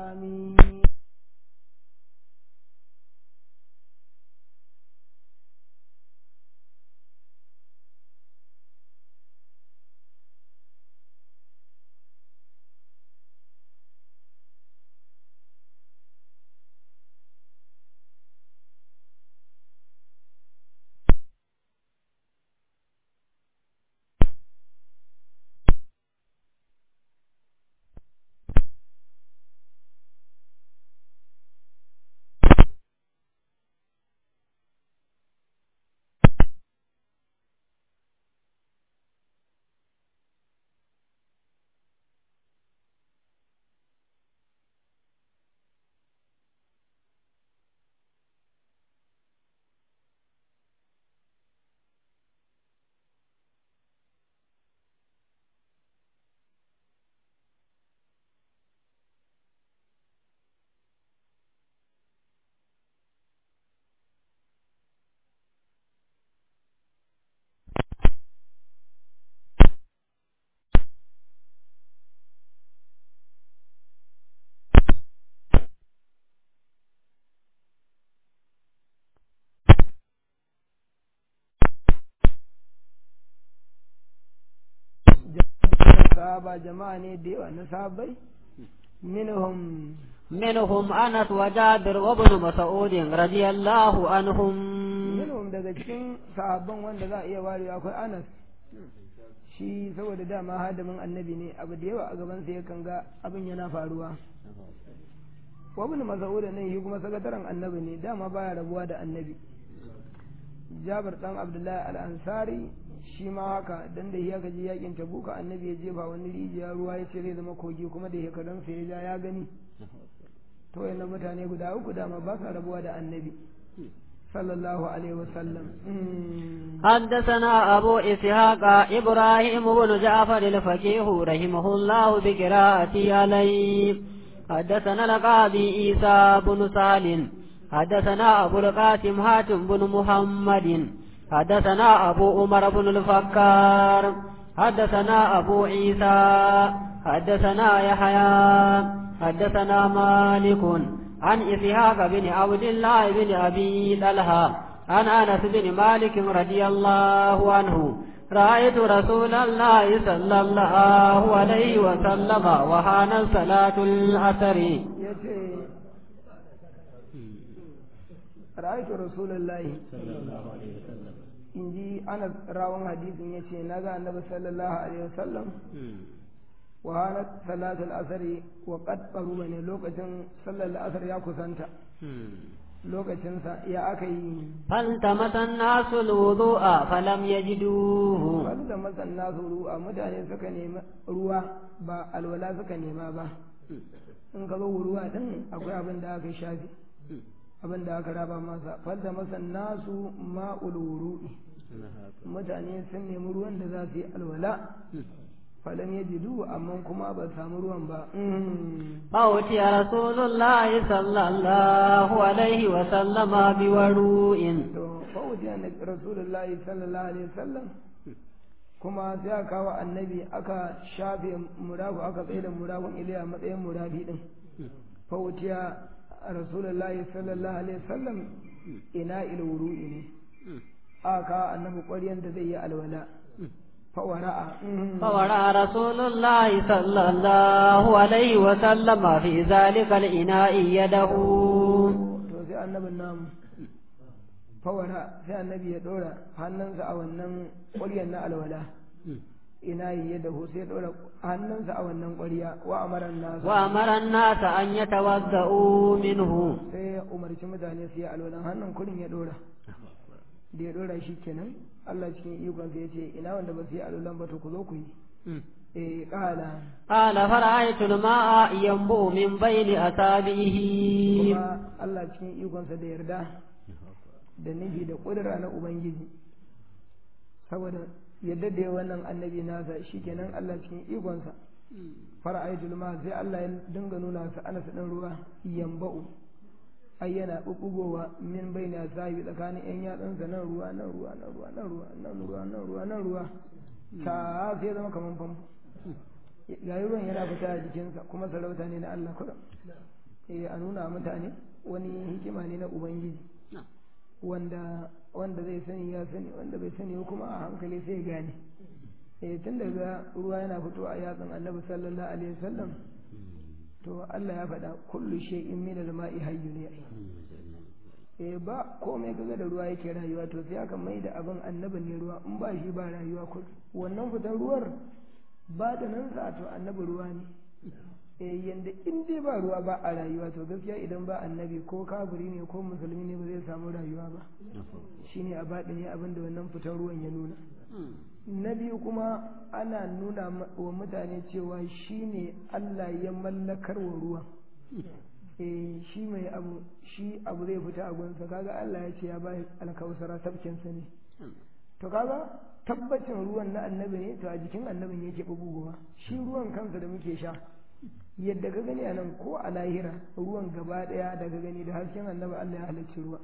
آمين sahaba jama'a ne da yawa na sahabbai minhum منهم أنس وجابر وابن مسعود رضي الله عنهم minhum daga cikin sahabban wanda za a iya warewa akwai Anas shi saboda dama hadamin annabi ne abu da yawa a gaban sa yakan ga abin yana faruwa wa ibn mas'ud nan shi kuma sakataren annabi ne dama baya rabuwa da annabi Jabir dan Abdullahi al-Ansari shi ma haka dan da ya gaji yakin Tabuka annabi ya jefa wani rijiya ruwa ya ce zai zama kogi kuma da shekarun sa ya ja ya gani to yana mutane guda uku dama ba sa rabuwa da annabi sallallahu alaihi wasallam حدثنا أبو إسحاق إبراهيم بن جعفر الفقيه رحمه الله بقراءته عليه حدثنا القاضي عيسى بن سالم حدثنا أبو القاسم هاتم بن محمد حدثنا أبو عمر بن الفكار حدثنا أبو عيسى حدثنا يحيى حدثنا مالك عن إسحاق بن عبد الله بن أبي طلحة عن أنس بن مالك رضي الله عنه رأيت رسول الله صلى الله عليه وسلم وحان صلاة العصر yace ra'aytu rasulullahi in ji ana rawan hadisin yace naga annabi sallallahu alaihi wasallam wa hanat salatul asri wa qad qaruba ne lokacin sallar asr ya kusanta lokacinsa ya aka yi فالتمس الناس الوضوء فلم يجدوه wanda masanna su ruwa mutane suka nemi ruwa ba alwala suka nema ba in ka zo ruwa din akwai abin da aka shafi abin da aka raba masa falda masanna su ma'ul wuru'i mutane sun nemi ruwan da za su yi alwala falam yajidu amma kuma ba samu ruwan ba فأتي رسول الله صلى الله عليه وسلم بوروء to fawuti annabi rasulullahi sallallahu alaihi wasallam kuma sai aka kawo annabi aka shafe murafu aka tsaye da murafun iliya matsayin murafi din fawutiya rasulullahi sallallahu alaihi wasallam ina ilwuru'i ne aka kawo annabi ƙwaryan da zai yi alwala fawara'a فورى رسول الله صلى الله عليه وسلم في ذلك الإناء يده to sai annabin namu fawara sai annabi ya dora hannunsa a wannan ƙwaryan na alwala ina yi ya dahu sai ya dora hannunsa a wannan ƙwarya wa amaran nasu وأمر الناس أن يتوضؤوا منه sai ya umarci mutane su yi alwalan hannun kurin ya dora da ya dora shi kenan Allah cikin ikon sai ya ce ina wanda ba su yi alwalan ba to ku zo ku yi eh kala قال فرأيت الماء ينبوء من بين أصابعه kuma Allah cikin ikonsa da yarda da nufi da ƙudura na Ubangiji saboda yadda da ya wannan annabi nasa shikenan Allah cikin ikonsa fara'aitul ma sai Allah ya dinga nuna su ana ɗin ruwa yamba'u ai yana bubbugowa min baina sahibi tsakanin yan yatsunsa nan ruwa nan ruwa nan ruwa nan ruwa nan ruwa nan ruwa nan ruwa ta sai zama kaman famfo yayi ruwan yana fita a jikinsa kuma sarauta ne na Allah kuɗa eh a nuna mutane wani hikima ne na ubangiji wanda wanda zai sani ya sani wanda bai sani kuma a hankali sai gane eh tun daga ruwa yana fitowa a yatsan annabi sallallahu alaihi wasallam to Allah ya faɗa kullu shay'in min al-ma'i hayyun ya eh ba komai kaga da ruwa yake rayuwa to sai aka mai da abin annabi ne ruwa in ba shi ba rayuwa ko wannan fitar ruwar ba da nan sa to annabi ruwa ne eh yanda in dai ba ruwa ba a rayuwa to gaskiya idan ba annabi ko kafiri ne ko musulmi ne ba zai samu rayuwa ba shine a baɗi ne abin da wannan fitar ruwan ya nuna na biyu kuma ana nuna wa mutane cewa shi ne Allah ya mallakar wa ruwan eh shi mai abu shi abu zai fita a gunsa kaga Allah ya ce ya bai alkausara tabkinsa ne to kaga tabbacin ruwan na annabi ne to a jikin annabin yake buguwa shi ruwan kansa da muke sha yadda ka gani a nan ko a lahira ruwan gaba daya da ka gani da hasken annabi Allah ya halicci ruwa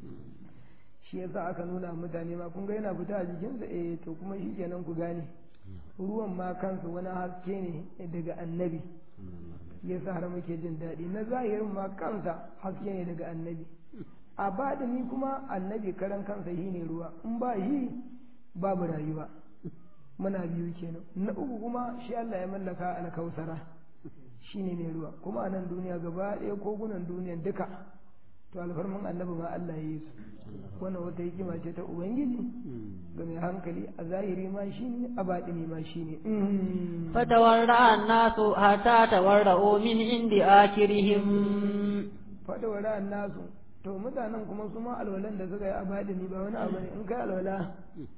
shi yasa aka nuna mutane ma kun ga yana fita a jikinsa eh to kuma shi kenan ku gane ruwan ma kansa wani haske ne daga annabi yasa har muke jin daɗi na zahirin ma kansa haske ne daga annabi a baɗini kuma annabi karan kansa shi ne ruwa in ba shi babu rayuwa muna biyu kenan na uku kuma shi Allah ya mallaka alkausara shi ne mai ruwa kuma a nan duniya gaba ɗaya kogunan duniyan duka to alfarman annabi ma Allah ya yi su wannan wata hikima ce ta ubangiji ga mai hankali a zahiri ma shi ne a baɗini ma shi ne فتورع الناس حتى تورعوا من عند آخرهم fadawara nasu to mutanen kuma su ma alwalan da suka yi a baɗini ba wani abu ne in kai alwala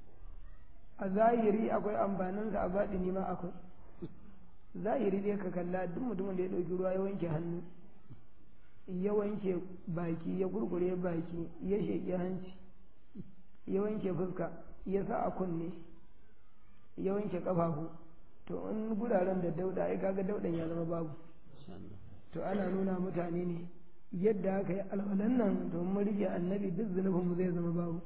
a zahiri akwai amfaninsa a baɗini ma akwai zahiri dai ka kalla duk mutumin da ya ɗauki ruwa ya wanke hannu ya wanke baki ya gurgure baki ya sheƙi hanci ya wanke fuska ya sa a kunne ya wanke ƙafafu to in guraren da dauda ai kaga daudan ya zama babu to ana nuna mutane ne yadda aka yi alwalan nan to mun rike annabi duk zunubin mu zai zama babu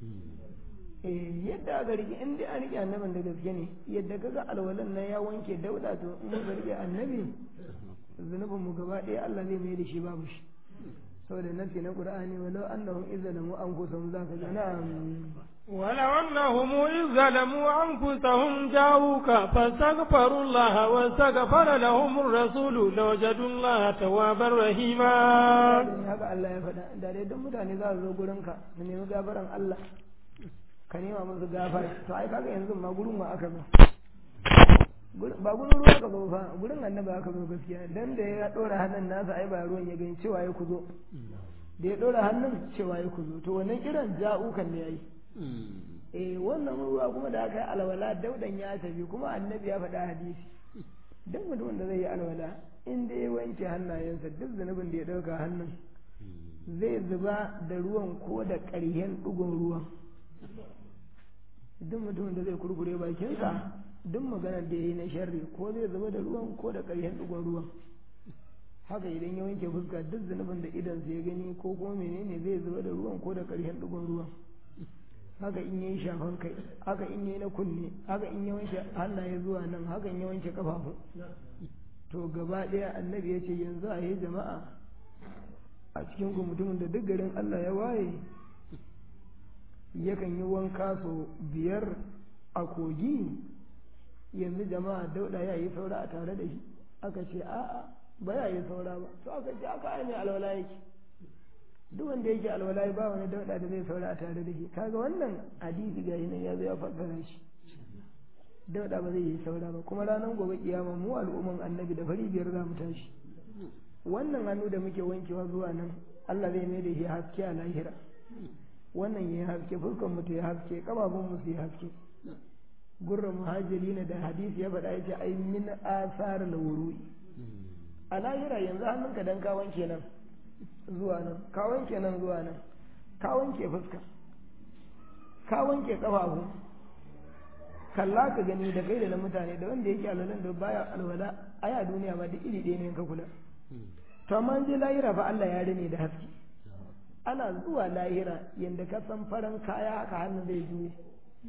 eh yadda aka rike in dai an rike annabin da gaske ne yadda kaga alwalan nan ya wanke dauda to in muka rike annabi zunubin mu gaba ɗaya Allah zai mai da shi babu shi saboda nasi na Qur'ani walau annahum izzalamu anfusahum zaka ga na'am ولو أنهم إذ ظلموا أنفسهم جاءوك فاستغفروا الله واستغفر لهم الرسول لوجدوا الله توابا رحيما haka Allah ya faɗa da dai don mutane za su zo gurinka su nemi gafaran Allah ka nema musu gafara to ai kaga yanzu ma gurin ma aka zo ba gurin ruwa ka zo fa gurin annabi aka zo gaskiya dan da ya dora hannun nasa ai ba ruwan ya gani cewa ya kuzo da ya dora hannun cewa ya kuzo to wannan kiran ja'ukan ne yayi eh wannan ruwa kuma da aka yi alwala daudan ya tafi kuma annabi ya faɗa hadisi duk mutumin da zai yi alwala in da ya wanke hannayensa duk zunubin da ya ɗauka hannun zai zuba da ruwan ko da ƙaryen ɗigon ruwan duk mutumin da zai kurkure bakinsa duk maganar da ya yi na sharri ko zai zuba da ruwan ko da ƙaryen ɗigon ruwan haka idan ya wanke fuska duk zunubin da idansa ya gani ko kuma menene zai zuba da ruwan ko da ƙaryen ɗigon ruwan haka in yayi shafan kai haka in yayi na kunne haka in ya wanke hannaye zuwa nan haka in ya wanke kafafu to gaba ɗaya annabi ya ce yanzu a yi jama'a a cikin ku mutumin da duk garin Allah ya waye yakan yi wanka sau biyar a kogi yanzu jama'a dauda ya yi saura a tare da shi aka ce a'a ba ya yi saura ba to aka ce aka aini alwala yake duk wanda yake alwala ba wani dauda da zai saura a tare da shi kaga wannan hadisi ga nan ya zo ya fassara shi dauda ba zai yi saura ba kuma ranar gobe kiyama mu al'umman annabi da fari biyar za mu tashi wannan hannu da muke wankewa zuwa nan Allah zai mai da shi haske a lahira wannan ya haske fuskan mu ta ya haske kafafun mu su yi haske gurra muhajiri da hadisi ya faɗa ya ce ai min asar lawuri a lahira yanzu hannunka dan ka wanke nan zuwa nan ka wanke nan zuwa nan ka wanke fuska ka wanke kafafu kalla ka gani da kai da na mutane da wanda yake alwalan da baya alwala ai a duniya ma duk iri ɗaya ne ka kula to amma je lahira fa Allah ya rene da haske ana zuwa lahira yanda ka san faran kaya haka hannu zai juye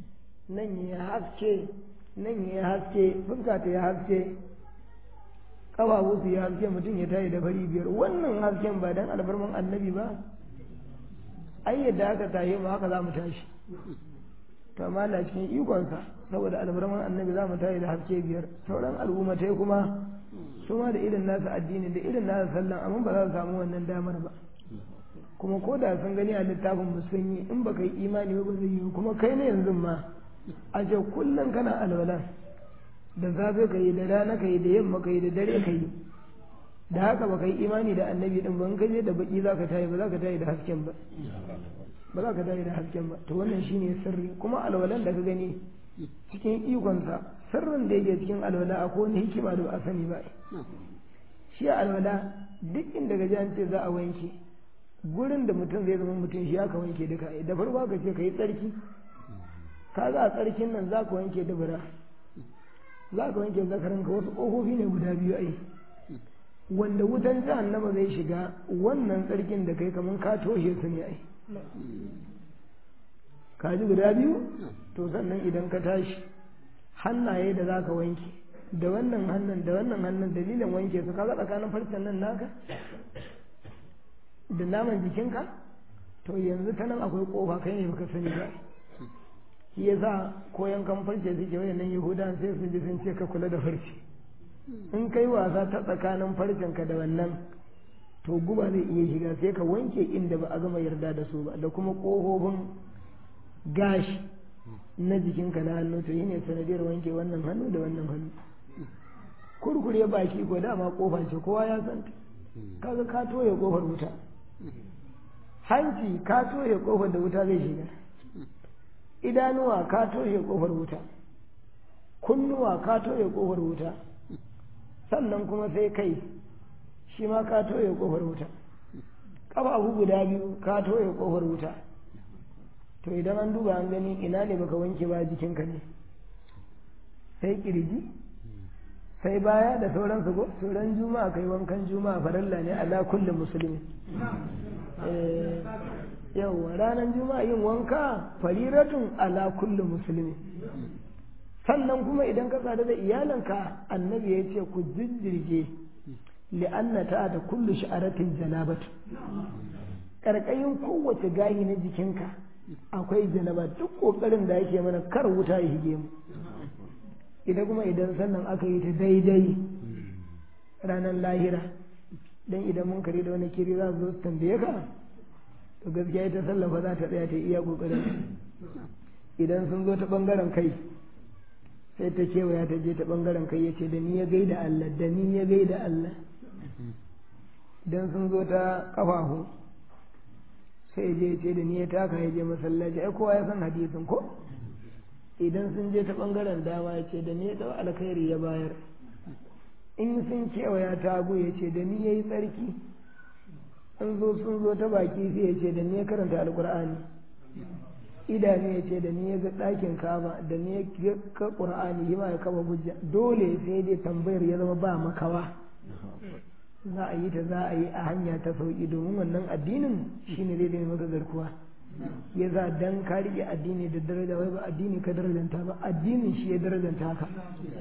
nan ya haske nan ya haske fuska ta ya haske ƙafafu su yi haske mutum ya tayi da fari biyar wannan hasken ba dan albarman annabi ba ai yadda aka tashi mu haka za mu tashi to amma Allah cikin ikonsa saboda albarman annabi za mu tayi da haske biyar sauran al'ummatai kuma su ma da irin nasu addini da irin nasu sallan amma ba za su samu wannan damar ba kuma ko da sun gani a littafin mu sun yi in baka yi imani ba zai yi kuma kai ne yanzu ma a ce kullum kana alwala da safe ka yi da rana ka yi da yamma ka yi da dare ka yi da haka baka yi imani da annabi din ba in ka je da baki za ka tayi ba za ka tayi da hasken ba ba za ka tayi da hasken ba to wannan shine sirri kuma alwalan da ka gani cikin ikonsa sirrin da yake cikin alwala akwai wani hikima da ba a sani ba shi alwala duk inda ga an ce za a wanke gurin da mutum zai zama mutum shi aka wanke duka da farko ka ce ka yi tsarki ka ga a tsarkin nan za ka wanke dubura za ka wanke zakarin ka wasu ƙofofi ne guda biyu ai wanda wutan jahannama zai shiga wannan tsarkin da kai kamar ka toshe su ne ai ka ji guda biyu to sannan idan ka tashi hannaye da za ka wanke da wannan hannun da wannan hannun dalilin wanke su kaga tsakanin farcen nan naka da naman jikinka to yanzu ta nan akwai kofa kai ne baka sani ba shi yasa ko yankan farce suke wayannan yahudan sai su ji sun ce ka kula da farce in kai wasa ta tsakanin farcenka da wannan to guba zai iya shiga sai ka wanke inda ba a gama yarda da su ba da kuma ƙofofin gashi na jikinka na hannu to ne sanadiyar wanke wannan hannu da wannan hannu kurkure baki ko dama kofa ce kowa ya san kaga ka toye kofar wuta hanci ka toye kofar da wuta zai shiga idanuwa ka toye kofar wuta kunnuwa ka toye kofar wuta sannan kuma sai kai shi ma ka toye kofar wuta ƙafafu guda biyu ka toye kofar wuta to idan an duba an gani ina ne baka wanke ba jikinka ne sai kirji sai baya da sauransu ko sauran juma'a kai wankan juma'a faralla ne ala kullum musulmi yawwa ranar juma'a yin wanka fariratun ala kullum musulmi sannan kuma idan ka sadu da iyalanka annabi ya ce ku jijjirge li'anna ta da kullu sha'aratin janabatu karkayin kowace gahi na jikinka akwai janaba duk kokarin da yake mana kar wuta ya hige mu idan kuma idan sannan aka yi ta daidai ranar lahira dan idan mun kare da wani kiri za su zo su tambaye ka to gaskiya ita sallafa za ta tsaya ta iya kokarin idan sun zo ta bangaren kai sai ta kewaya ta je ta bangaren kai ya ce da ni ya gaida Allah da ni ya gaida Allah idan sun zo ta kafafu sai je ce da ni ya taka ya je masallaci ai kowa ya san hadisin ko idan sun je ta bangaren dama ya ce da ni ya dau alkhairi ya bayar in sun kewaya ta hagu ya ce da ni ya yi tsarki an zo sun zo ta baki sai ya ce da ni ya karanta alkur'ani idanu ya ce da ni ya ga ɗakin kaba da ni ya ga ƙur'ani yi ma ya kama hujja dole sai dai tambayar ya zama ba makawa za a yi ta za a yi a hanya ta sauki domin wannan addinin shine zai zai maka garkuwa ya za dan ka rike addini da daraja wai ba addini ka darajanta ba addinin shi ya darajanta ka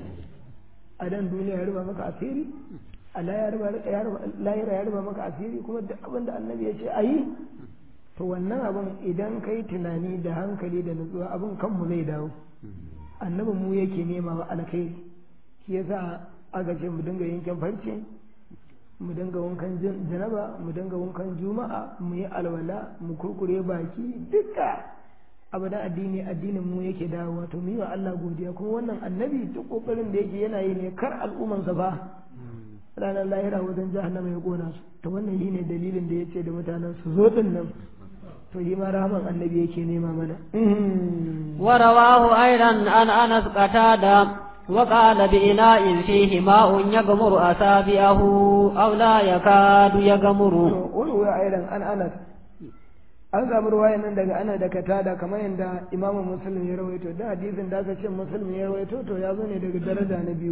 a dan duniya ya ruba maka asiri a layira ya ruba maka asiri kuma duk abin da annabi ya ce a yi to wannan abin idan ka yi tunani da hankali da nutsuwa abin kanmu zai dawo annabin mu yake nema wa alkhairi shi yasa aka ce mu dinga yankin farce mu dinga wankan janaba mu dinga wankan juma'a mu yi alwala mu kurkure baki duka abadan addini addinin mu yake dawowa to mu yi wa Allah godiya kuma wannan annabi duk kokarin da yake yana yi ne kar al'umman sa ba ranar lahira wajen jahannama ya kona su to wannan shine dalilin da yace da mutanen su zo din nan to yi ma rahman annabi yake nema mana ورواه أيضا عن أنس قتادة وقال بإناء فيه ماء يغمر أصابعه أو لا يكاد يغمر وروي أيضا عن أنس an samu ruwayan nan daga ana da katada kamar yadda imamu muslim ya rawaito da hadisin da aka ce muslim ya rawaito to ya zo ne daga daraja na biyu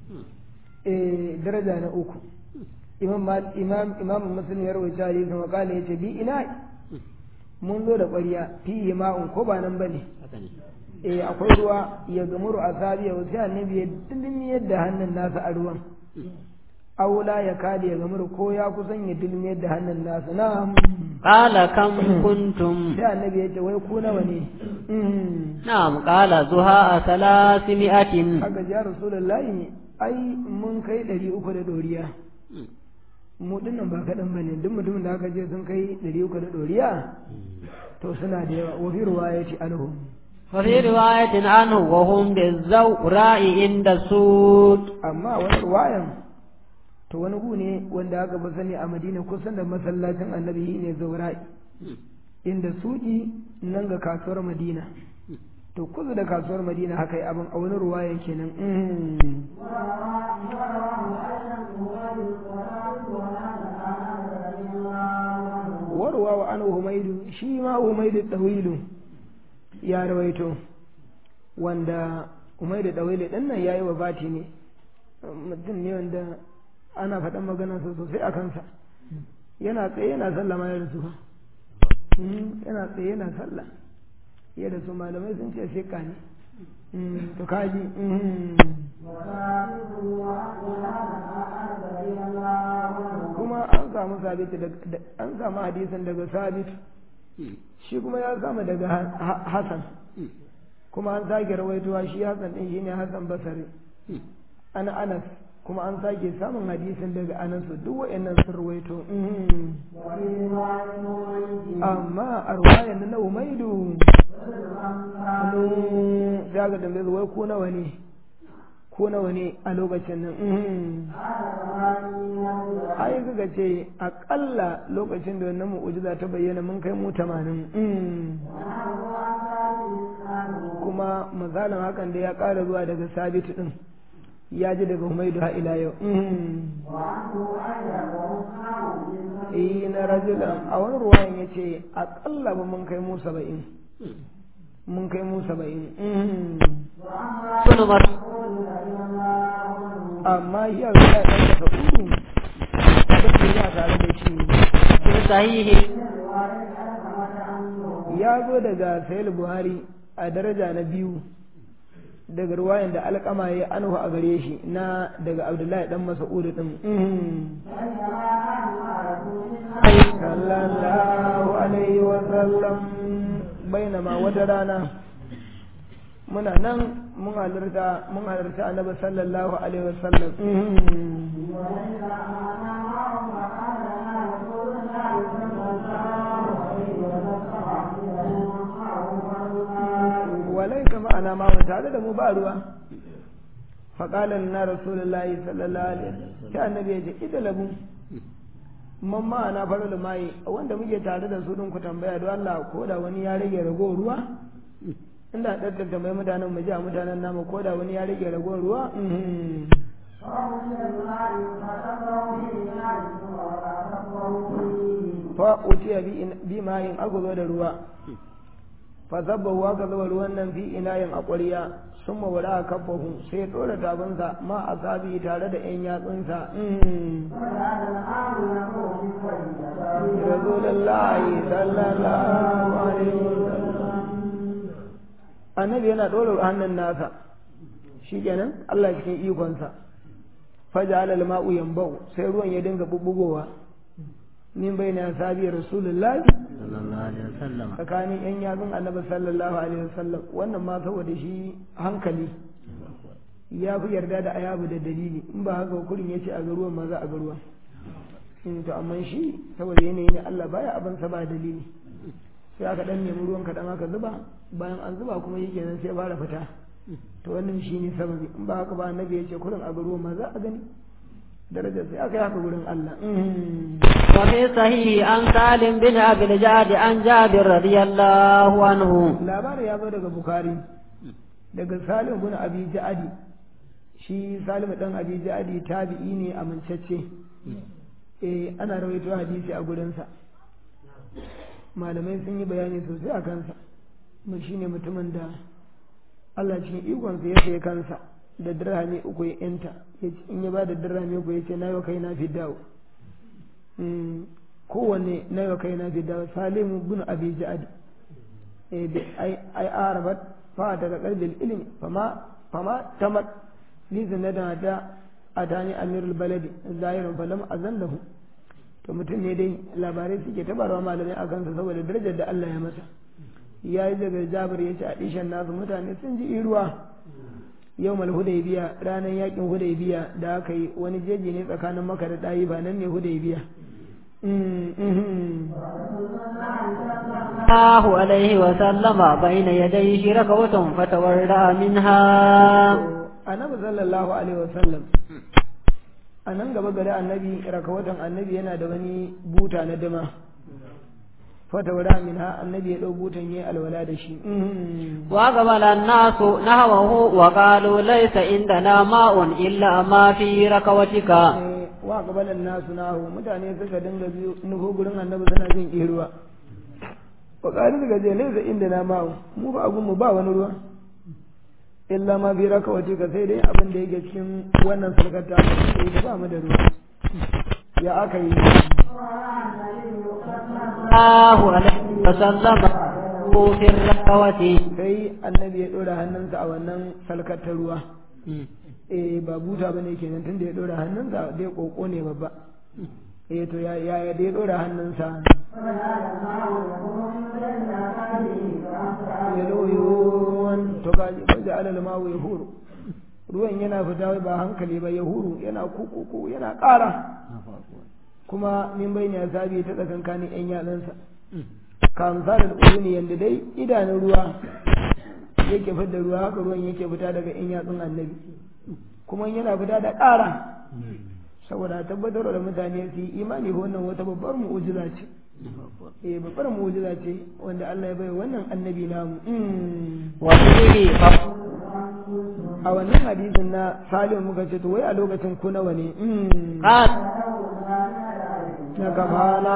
eh daraja na uku imam imam imam muslim ya rawaito hadisin wa kala yace bi ina mun zo da ƙwarya fihi ma'un ko ba nan bane eh akwai ruwa ya gamuru a sabiya wasu annabi ya dindin yadda hannun nasa a ruwan aula ya kade ya gamar ko ya kusan ya dilmiyar da hannun nasa na قال كم كنتم sai annabi ya ce wai ku nawa ne نعم قال زهاء ثلاثمائة haka ji ya rasulullahi ai mun kai ɗari uku da ɗoriya mu dinnan ba kaɗan ba ne duk mutumin da aka ce sun kai ɗari uku da ɗoriya to suna da yawa wafi ruwa ya ce anhu وفي رواية عنه وهم بالزوراء عند السود amma wani ruwayan to wani gu ne wanda aka fi sani a madina kusan da masallacin annabi ne zaura'i inda suki nan ga kasuwar madina to kusa da kasuwar madina haka yi abin a wani ruwayan kenan mm. warwa wa an humaidu shi ma humaidu ɗawilu ya rawaito wanda humaidu ɗawilu ɗin nan ya yi wa bati ne mutum ne wanda ana faɗan maganarsa sosai a kansa yana tsaye yana sallah ma ya rasu fa Mm, yana tsaye yana sallah ya da su malamai sun ce shekka ne Mm, to kaji mm. kuma an samu sabit daga- da- an samu hadisin daga sabit shi kuma ya samu daga Ha- Ha- hasan kuma an sake rawaitowa shi hasan din shine hasan basari an anas kuma an sake samun hadisin daga anas duk wa'annan sun rawaito mm. amma a ruwayan na umaidu da ga dambe wai ko nawa ne ko nawa ne a lokacin nan mhm. ai kaga ce akalla lokacin da wannan mu'ujiza ta bayyana mun kai mu tamanin mhm. kuma misalin hakan da ya ƙara zuwa daga sabitu din ya ji daga humaidu ha ila yau mhm. eh na rajulan a wani ruwayan ya ce akalla ba mun kai mu saba'in mun kai mu saba'in mhm. بن مر amma shi a zuwa ɗan daga uku abin da ya tare da shi في صحيح ya zo daga sayil buhari a daraja na biyu daga ruwayan da alƙama ya anhu a gare shi na daga abdullahi dan mas'ud din sallallahu alaihi wa sallam bainama wata rana muna nan mun halarta mun halarta annabi sallallahu alaihi wa sallam walai ka ma'ana ma mu tare da mu ba ruwa faƙalan na rasulullahi sallallahu alaihi wasallam sai annabi ya ce ida labu man ma'ana farul mai wanda muke tare da su din ku tambaya don Allah ko da wani ya rage rago ruwa inda daddanta mai mutanen mu ji a mutanen namu ko da wani ya rage rago ruwa mhm. fa utiya bi in- bi ma'in aka zo da ruwa fa zabbahu aka zuba ruwan nan fi inayin a ƙwarya sun mawara a kafahu sai ya ɗora tabinsa ma a sabi tare da ‘yan yatsunsa rasulullahi sallallahu alaihi wasallam annabi yana ɗora hannun nasa shi kenan Allah cikin ikonsa faja alal ma'u yambau sai ruwan ya dinga bubbugowa min bai na sabi rasulullahi صلى الله عليه وسلم tsakanin yan yatsun annabi sallallahu alaihi wasallam wannan ma saboda shi hankali ya fi yarda da ayabu da dalili in ba haka kurin ya ce a ga ruwan ma za a ga ruwan in to amma shi saboda yanayi ne Allah baya abin sa ba dalili sai aka dan nemi ruwan kaɗan aka zuba bayan an zuba kuma yake nan sai fara fita to wannan shi ne sababi in ba haka ba annabi ya ce kurin a ga ruwan ma za a gani darajar sai aka yi haka gurin Allah وفي صحيح عن سالم بن أبي الجعد عن جابر رضي الله عنه labarin ya zo daga bukari daga salim bin abi ja'adi shi salim dan abi ja'adi tabi'i ne amincacce eh ana rawaito hadisi a gurinsa malamai sun yi bayani sosai a kansa mu shine mutumin da Allah cikin ikonsa ya sayi kansa da dirhami uku ya yanta ya ce in ya ba da dirhami uku ya ce na yau kai na fi dawo kowanne na yau kai na fi dawo salimu bin abi ja'adi ai arabat fa daga qalbil ilmi fama fama tamat li zinada da atani amirul baladi zahirin falam azallahu to mutum ne dai labarai suke tabarwa malamai a kansa saboda darajar da Allah ya masa ya yi daga jabir ya ce a ɗishan nasu mutane sun ji iruwa yau mal hudaybiya ranar yakin hudaybiya da aka yi wani jeji ne tsakanin maka da ɗayi ba nan ne hudaybiya الله عليه وسلم بين يديه ركوة فتورى منها annabi sallallahu alaihi wasallam a nan gaba gari annabi rakawatan annabi yana da wani buta na dama fata wada min ha annabi ya ɗau butan yayi alwala da shi وقبل الناس نحوه وقالوا ليس عندنا ماء إلا ما في ركوتك wa qabalan nasu nahu mutane suka dinga biyu nufo gurin annabi suna jin ruwa wa qalu daga je laysa inda na ma'u mu ba agun mu ba wani ruwa illa ma fi rakawati ka sai dai abin da yake cikin wannan sarkata sai da ba mu da ruwa ya aka yi الله عليه وسلم في الركوة sai annabi ya dora hannunsa a wannan salkar ta ruwa eh ba buta bane kenan tunda ya dora hannunsa dai koko ne babba eh to ya ya da ya dora hannunsa ya loyon to ga ji alal mawu ya huru ruwan yana fita ba hankali ba ya huru yana kukuku yana ƙara kuma min bai ya sabi ta tsakankanin yan yatsansa kamsa da uyuni yanda dai idanun ruwa yake fitar da ruwa haka ruwan yake fita daga yan yatsun annabi kuma yana fita da ƙara saboda tabbatar da mutane su yi imani wannan wata babbar mu'ujiza ce eh babbar mu'ujiza ce wanda Allah ya bai wannan annabi namu وفيه a wannan hadisin na salim muka ce to wai a lokacin ku nawa ne قال na kafala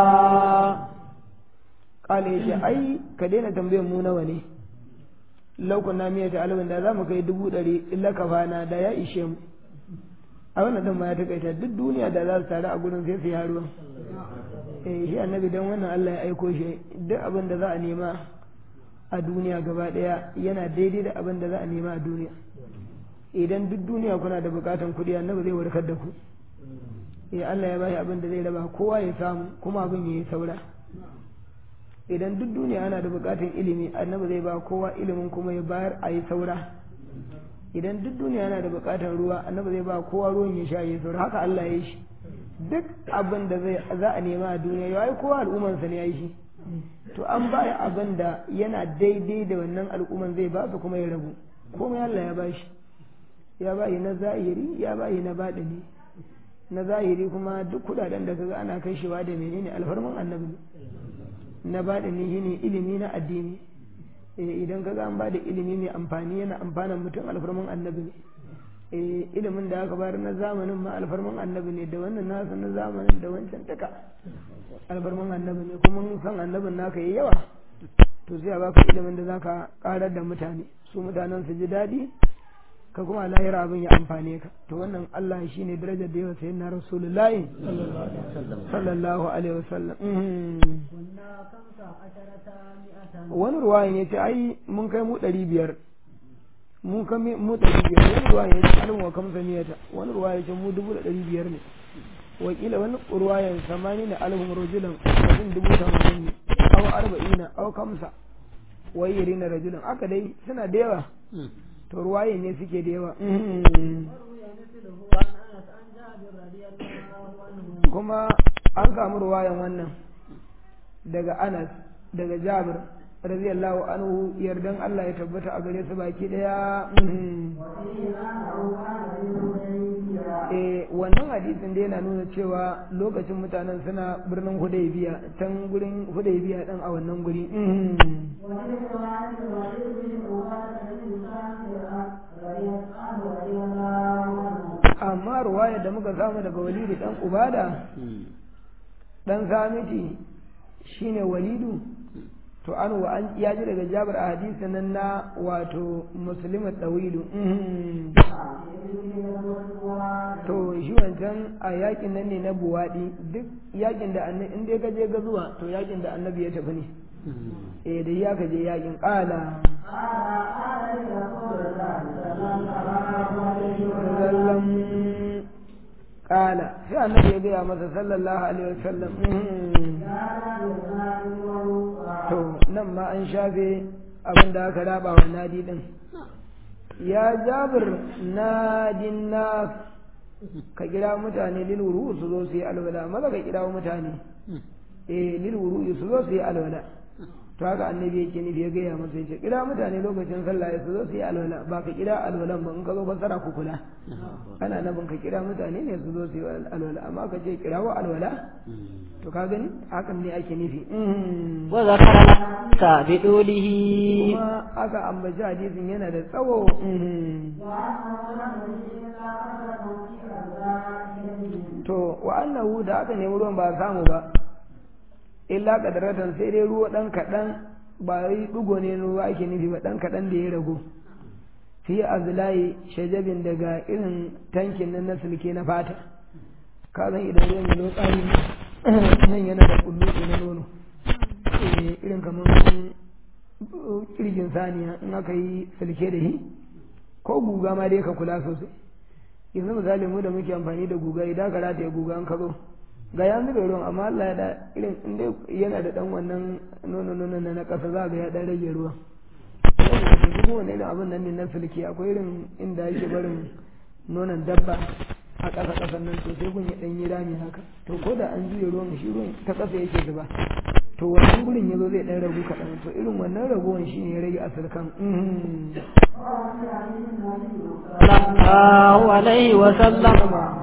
kale shi ai ka daina tambayar mu nawa ne laukun na miyata alwin da za mu kai dubu ɗari illa kafana da ya ishe mu a wannan dan ma ya takaita duk duniya da za su taru a gurin sai su yi ruwan eh shi annabi dan wannan Allah ya aiko shi duk abin da za a nema a duniya gaba daya yana daidai da abin da za a nema a duniya idan duk duniya kuna da bukatan kuɗi annabi zai warkar da ku eh Allah ya bashi abin da zai raba kowa ya samu kuma abin ya yi saura idan duk duniya ana da bukatan ilimi annabi zai ba kowa ilimin kuma ya bayar a yi saura idan duk duniya yana da bukatar ruwa annabi zai ba kowa ruwan ya sha ya saura haka Allah ya yi shi duk abin da zai za a nema a duniya ya yi kowa al'ummarsa ne ya yi shi to an ba abin da yana daidai da wannan al'umman zai ba su kuma ya rabu komai Allah ya ba shi ya ba na zahiri ya ba na baɗini na zahiri kuma duk kudaden da kaga ana kashewa da menene alfarman annabi ne na baɗini shine ilimi na addini idan kaga an bada ilimi mai amfani yana amfanan mutum alfarman annabi ne ilimin da aka bayar na zamanin ma alfarman annabi ne da wannan nasa na zamanin da wancan taka alfarman annabi ne kuma san annabin naka yi yawa to sai a baka ilimin da zaka karar da mutane su mutanen su ji daɗi ka kuma lahira abin ya amfane ka to wannan Allah shi ne darajar da yawa sayin na rasulullahi sallallahu alaihi wasallam wani ruwayan ya ce ai mun kai mu ɗari biyar mun kai mu ɗari biyar wani ruwayan ya ce alin wa kamsa miyata wani ruwayan ya ce mu dubu da ɗari biyar ne wakila wani ruwayan samani na alhum rajulan mutum dubu tamanin ne aw arba'ina aw kamsa wayyari na rajulan aka dai suna da yawa to ruwaye ne suke da yawa kuma an samu ruwayan wannan daga anas daga jabir radiyallahu anhu yardan Allah ya tabbata a gare su baki daya eh wannan hadisin da yana nuna cewa lokacin mutanen suna birnin hudaybiya can gurin hudaybiya din a wannan guri amma ruwaya da muka samu daga walidu dan ubada dan samiti shine walidu to an wa an ya ji daga jabar a hadisin nan na wato muslimu tawilu to shi wancan a yakin nan ne na buwadi duk yakin da annabi in dai ka je ga zuwa to yakin da annabi ya tafi ne eh da ya ka je yakin kala sallam kala sai annabi ya gaya masa sallallahu alaihi wasallam to nan ma an shafe abin da aka raba wa nadi din ya jabir nadin nas ka kira mutane lil wuru su zo su yi alwala maza ka kira mutane eh lil wuru su zo su yi alwala to haka annabi yake nufi ya gaya masa yace kira mutane lokacin sallah ya su zo su yi alwala ba ka kira alwalan ba in ka zo fassara ku kula ana nabin ka kira mutane ne su zo su yi alwala amma ka ce kira wa alwala to ka gani hakan ne ake nufi wa zakara ta bi dulihi kuma aka ambaci hadisin yana da tsawo to wa annahu da aka nemi ruwan ba samu ba illa kadaratan sai dai ruwa dan kaɗan ba yi ɗigo ne ruwa ake nufi ba dan kaɗan da ya rago fi azlayi shajabin daga irin tankin nan na sulke na fata ka san idan ruwan ya tsari nan yana da kullu na nono irin kamar kirgin saniya in aka yi sulke da shi ko guga ma dai ka kula sosai yanzu misali mu da muke amfani da guga idan ka rataye guga an ka zo ga ya zube ruwan amma Allah ya da irin inda yana da dan wannan nono nono na na kasa za ga ya dan rage ruwan duk wani irin abin nan ne na sulke akwai irin inda yake barin nonon dabba a ƙasa ƙasan nan to sai kun ya ɗan yi rami haka to ko da an juya ruwan shi ruwan ta ƙasa yake zuba to wannan gurin ya zo zai ɗan ragu kaɗan to irin wannan raguwan shi ne ya rage asirkan sallallahu alaihi wa sallam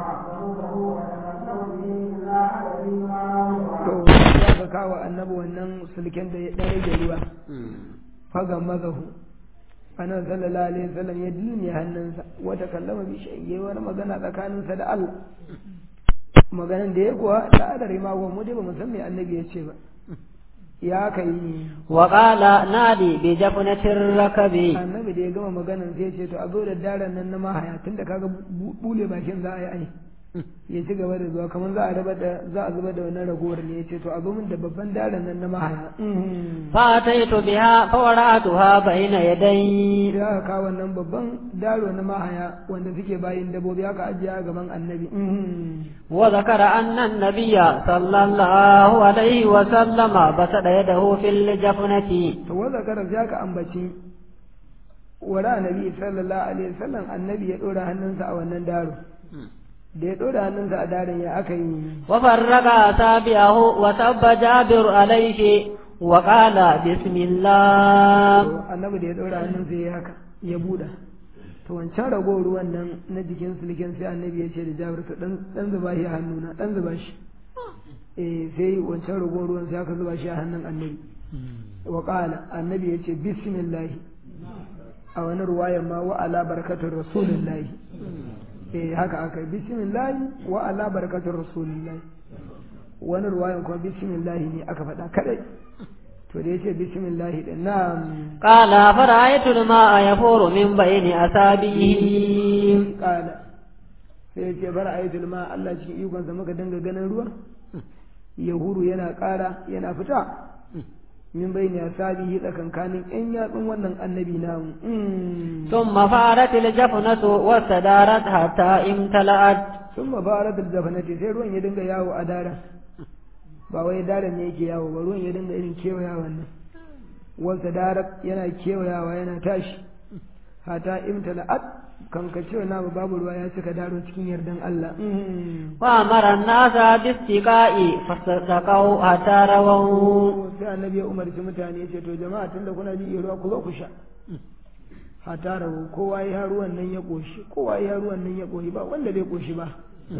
to ya ka kawo annabi wannan sulken da ya ɗan rage ruwa fagan mazahu annabi sallallahu alaihi wasallam ya dilmi hannunsa wata kallama bi shayye wani magana tsakaninsa da Allah maganan da ya kuwa da adari ma mu dai ba mu san me annabi ya ce ba ya kai wa qala nadi bi jafnatir rakabi annabi da ya gama maganan sai ya ce to a zo da daren nan na mahaya tunda kaga bule bakin za a yi ai ya ci gaba da zuwa kamar za a raba da za a zuba da wannan ragowar ne ya ce to a zo min da babban daren nan na mahaya fa ataitu biha fa wara'atuha bayna yaday sai aka kawo wannan babban daro na mahaya wanda suke bayin dabobi aka ajiye a gaban annabi wa zakara anna an-nabiyya sallallahu alaihi wa sallama basada yadahu fil jafnati to wa zakara sai aka ambaci wara annabi sallallahu alaihi wasallam annabi ya dora hannunsa a wannan daro da ya ɗora hannunsa a darin ya aka yi wa farraga tabi'ahu wa tabba jabir alaihi wa qala bismillah annabi da ya ɗora hannunsa ya haka ya buɗa to wancan rago ruwan nan na jikin sulken sai annabi ya ce da jabir to dan dan zuba shi a hannuna dan zuba shi eh sai wancan rago ruwan sai aka zuba shi a hannun annabi wa qala annabi ya ce bismillah a wani ruwayan ma wa ala barakatur rasulillahi eh haka aka bismillah wa ala barakatur rasulillah wani ruwayan kuma bismillah ne aka faɗa kadai to da yace bismillah din na'am qala fara'aytu al-ma'a yafuru min bayni asabihi qala sai yace fara'aytu al-ma'a Allah cikin ikon sa muka dinga ganin ruwa yahuru yana ƙara yana fita min bayni asabihi tsakankanin yan yatsun wannan annabi namu thumma farat al-jafnatu wa sadarat hatta imtala'at thumma farat al-jafnati sai ruwan ya dinga yawo a daren ba wai daren ne yake yawo ba ruwan ya dinga irin kewaya wannan wa sadarat yana kewayawa yana tashi hatta imtala'at kan ka ce na babu ruwa ya cika daro cikin yardan Allah wa amara an-nasa bistiqa'i fasaqau hatta rawu sai annabi ya umarci mutane ce to jama'a tunda kuna ji ruwa ku zo ku sha hatta rawu kowa ya ruwan nan ya koshi kowa ya ruwan nan ya koshi ba wanda bai koshi ba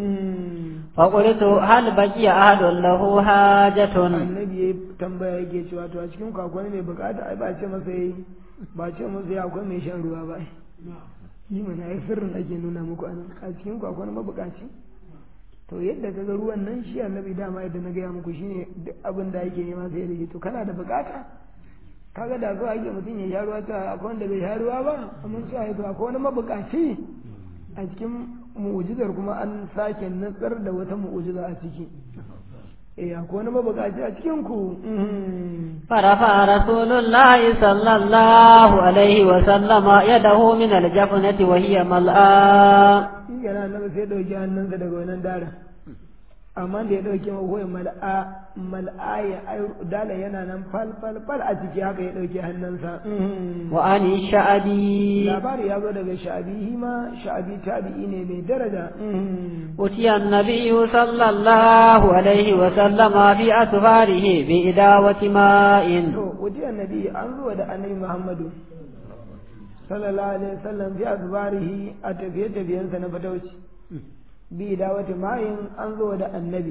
fa qultu hal baqiya ahadun lahu hajatun annabi ya tambaya yake cewa to a cikin kwakwani mai bukata ai ba ce masa yayi ba ce masa ya akwai mai shan ruwa ba yi mana ai sirrin ake nuna muku anan a cikin kwakwani mabukaci to yadda kaga ruwan nan shi annabi dama yadda na gaya muku shine duk abin da yake nema sai da shi to kana da bukata kaga da zuwa yake mutum ya sha ruwa ta akwai wanda bai sha ruwa ba amma sai to akwai wani mabukaci a cikin mu'ujizar kuma an sake nutsar da wata mu'ujiza a ciki eh akwai wani mabukaci a cikin ku فرفع رسول الله صلى الله عليه وسلم يده من الجفنة وهي ملآ shi yana nan sai ɗauki hannunsa daga wannan daren amma da ya ɗauki magoyi mal'a mal'a ya dala yana nan fal fal fal a ciki haka ya ɗauki hannunsa وعن الشعبي labari ya zo daga sha'abi shi ma sha'abi tabi'i ne mai daraja أتي النبي صلى الله عليه وسلم في أسفاره بإداوة ماء to wuce annabi an zuwa da annabi muhammadu sallallahu alaihi wasallam fi azbarihi a tafiye tafiyensa na fatauci bi da wata mayin an zuwa da annabi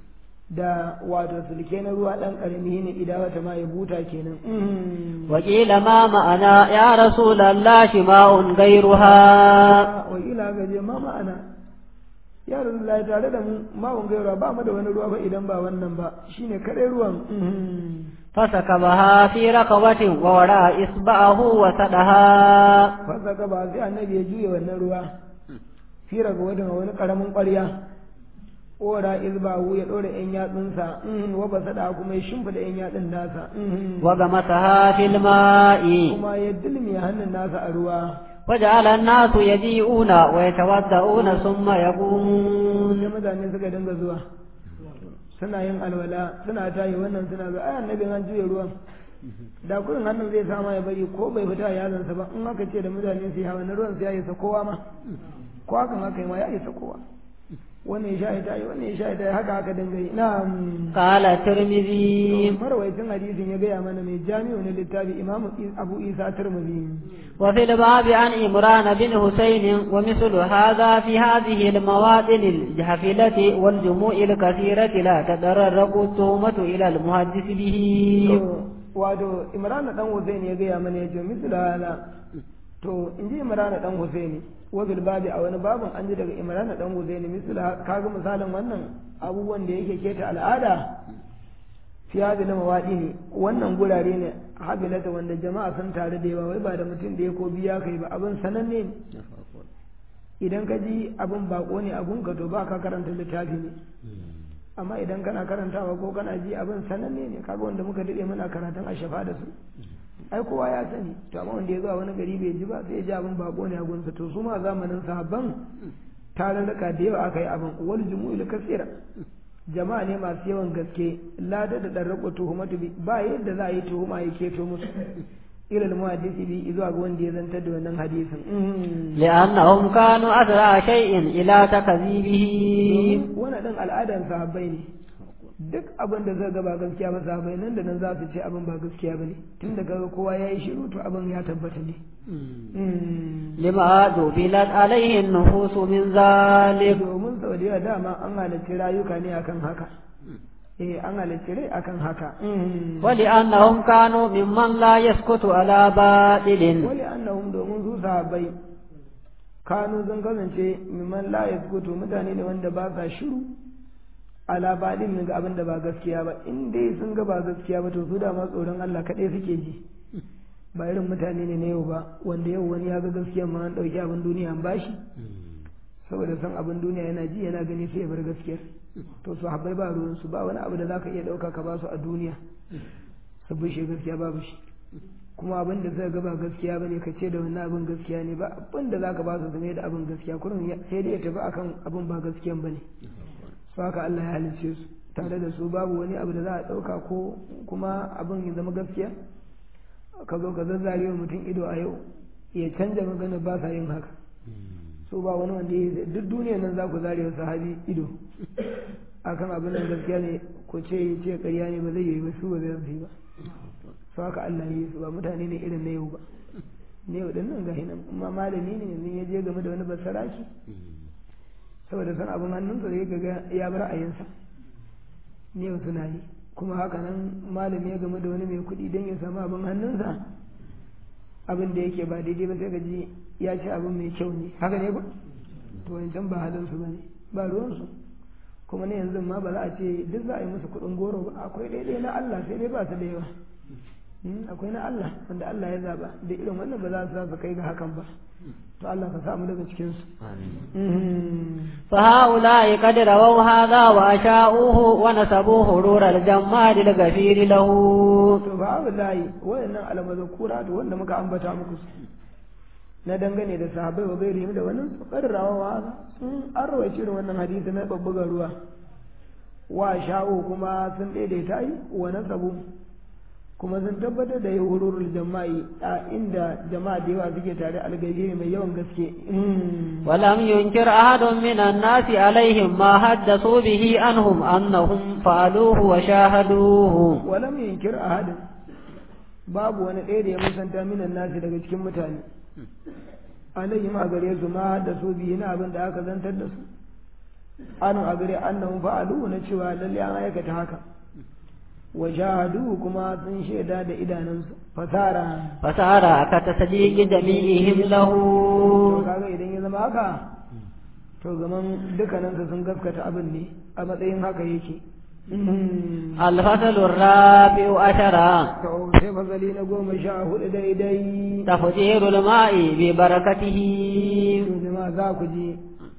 da wato sulke na ruwa dan karami ne ida wata mayi buta kenan وقيل ما معنا يا رسول الله ماء غيرها wakila ga je ma ma'ana ya rasulullahi tare da mu mawun gaira ba mu da wani ruwa ba idan ba wannan ba shine kadai ruwan فسكبها في رقبة ووراء إصبعه وسدها fasa ka ba sai annabi ya juya wannan ruwa fira ga wadda wani karamin ƙwarya ora izbahu ya ɗora yan yatsunsa wa ba sada kuma ya shimfida yan yatsun nasa وغمسها في الماء kuma ya dilmi hannun nasa a ruwa وجعل الناس يجيئون ويتوضؤون ثم يقومون sai mutane suka dinga zuwa suna yin alwala suna tayi wannan suna ga ai annabi an juya ruwan da kurin hannun zai sama ya bari ko bai fita yazansa ba in aka ce da mutane su yi hawa na ruwan su ya isa kowa ma ko hakan haka ma ya isa kowa wannan ya sha ita yi wannan ya sha ita yi haka haka dinga yi na'am قال الترمذي marwaitin hadisin ya gaya mana mai jami'u na littafi imamu abu isa turmuzi وفي الباب عن إمران بن حسين ومثل هذا في هذه المواطن الجحفلة والجموع الكثيرة لا تتررق التهمة إلى المحدث به wato imran dan husaini ya gaya mana ya ce misal hala to in ji imran dan husaini wa bil babi a wani babin an ji daga imran dan husaini misal kaga misalin wannan abubuwan da yake keta al'ada fi hadil mawadi ne wannan gurare ne habilata wanda jama'a sun tare da yawa wai ba da mutum da ya ko biya kai ba abin sananne ne idan ka ji abin bako ne abun ka to ba ka karanta littafi ne amma idan kana karantawa ko kana ji abin sananne ne kaga wanda muka dade muna karatun a shafa da su ai kowa ya sani to amma wanda ya zuwa wani gari bai ji ba sai ya ji abin bako ne a gunsa to su ma zamanin sahabban tarurruka da yawa aka yi abin wal jumu'il kasira jama'a ne masu yawan gaske lada da darrako tuhumatu bi ba yadda za a yi tuhuma ya keto musu ilal muhaddisi bi zuwa ga wanda ya zantar da wannan hadisin لأنهم كانوا أسرع شيء إلى تكذيبه wannan din al'adan sahabbai ne duk abin da zai ga ba gaskiya ba sahabbai nan da nan za su ce abin ba gaskiya ba ne tun da kaga kowa ya yi shiru to abin ya tabbata ne لما جبلت عليه النفوس من ذلك domin sau da yawa dama an halarci rayuka ne akan haka eh an halarci rai akan haka ولأنهم كانوا ممن لا يسكت على باطل wali annahum domin su sahabbai kanu sun kasance mimman la yaskutu mutane ne wanda ba sa shiru ala badin ga abin da ba gaskiya ba in dai sun ga ba gaskiya ba to su da ma tsoron Allah kaɗai suke ji ba irin mutane ne na yau ba wanda yau wani ya ga gaskiya ma an ɗauki abin duniya an bashi saboda san abin duniya yana ji yana gani sai ya bar gaskiyar to su habbai ba ruwan su ba wani abu da zaka iya ɗauka ka ba su a duniya su bushe gaskiya babu shi kuma abin da zai ga ba gaskiya bane ka ce da wannan abin gaskiya ne ba abin da zaka ba su game da abin gaskiya kurin sai dai ya tafi akan abin ba gaskiyan bane su haka Allah ya halicce su tare da su babu wani abu da za a ɗauka ko kuma abin ya zama gaskiya ka zo ka zazzare wa mutum ido a yau ya canja magana ba sa yin haka so ba wani wanda ya duk duniya nan za ku zare wa sahabi ido akan abin da gaskiya ne ko ce ya ce ƙarya ne ba zai yi ba su ba zai yi ba su haka Allah ya yi su ba mutane ne irin na yau ba ne yau nan ga hinan amma malami ne yanzu ya je game da wani basaraki saboda san abin hannunsa zai ga ya bar ayinsa ne yau suna yi kuma haka nan malami ya game da wani mai kuɗi don ya samu abin hannunsa abin da yake ba daidai ba sai ka ji ya ci abin mai kyau ne haka ne ba to wancan ba halinsu ba ne ba ruwansu kuma ne yanzu ma ba za a ce duk za a yi musu kuɗin goro ba akwai daidai na Allah sai dai ba su da yawa akwai na Allah wanda Allah ya zaba da irin wannan ba za su su kai ga hakan ba to Allah ka samu daga cikin su فهؤلاء قد رووا هذا وأشاؤوه ونسبوا حرور الجماد الغفير له to fa wallahi wayannan almazkura to wanda muka ambata muku su na dangane da sahabbai wa gairi da wannan karrawa wa sun an rawaice irin wannan hadisi na babbuga ruwa wa sha'u kuma sun daidaita yi wa nasabu kuma sun tabbatar da hururul jama'i a inda jama'a da yawa suke tare algairi mai yawan gaske ولم ينكر أحد من الناس عليهم ما حدثوا به عنهم أنهم فعلوه وشاهدوه walam yunkir ahadin babu wani ɗaya da ya musanta minan nasi daga cikin mutane alayhim a gare su ma da su biyu na abin da aka zantar da su anu a gare annahum fa'alu na cewa lalle an aikata haka wa shahadu kuma sun shaida da idanunsu fasara فسار كتصديق جميعهم له to kaga idan ya zama haka to zaman dukkaninsu sun gaskata abin ne a matsayin haka yake الفصل الرابع عشر to sai fasali na goma sha hudu daidai تفجير الماء ببركته to jama'a za ku ji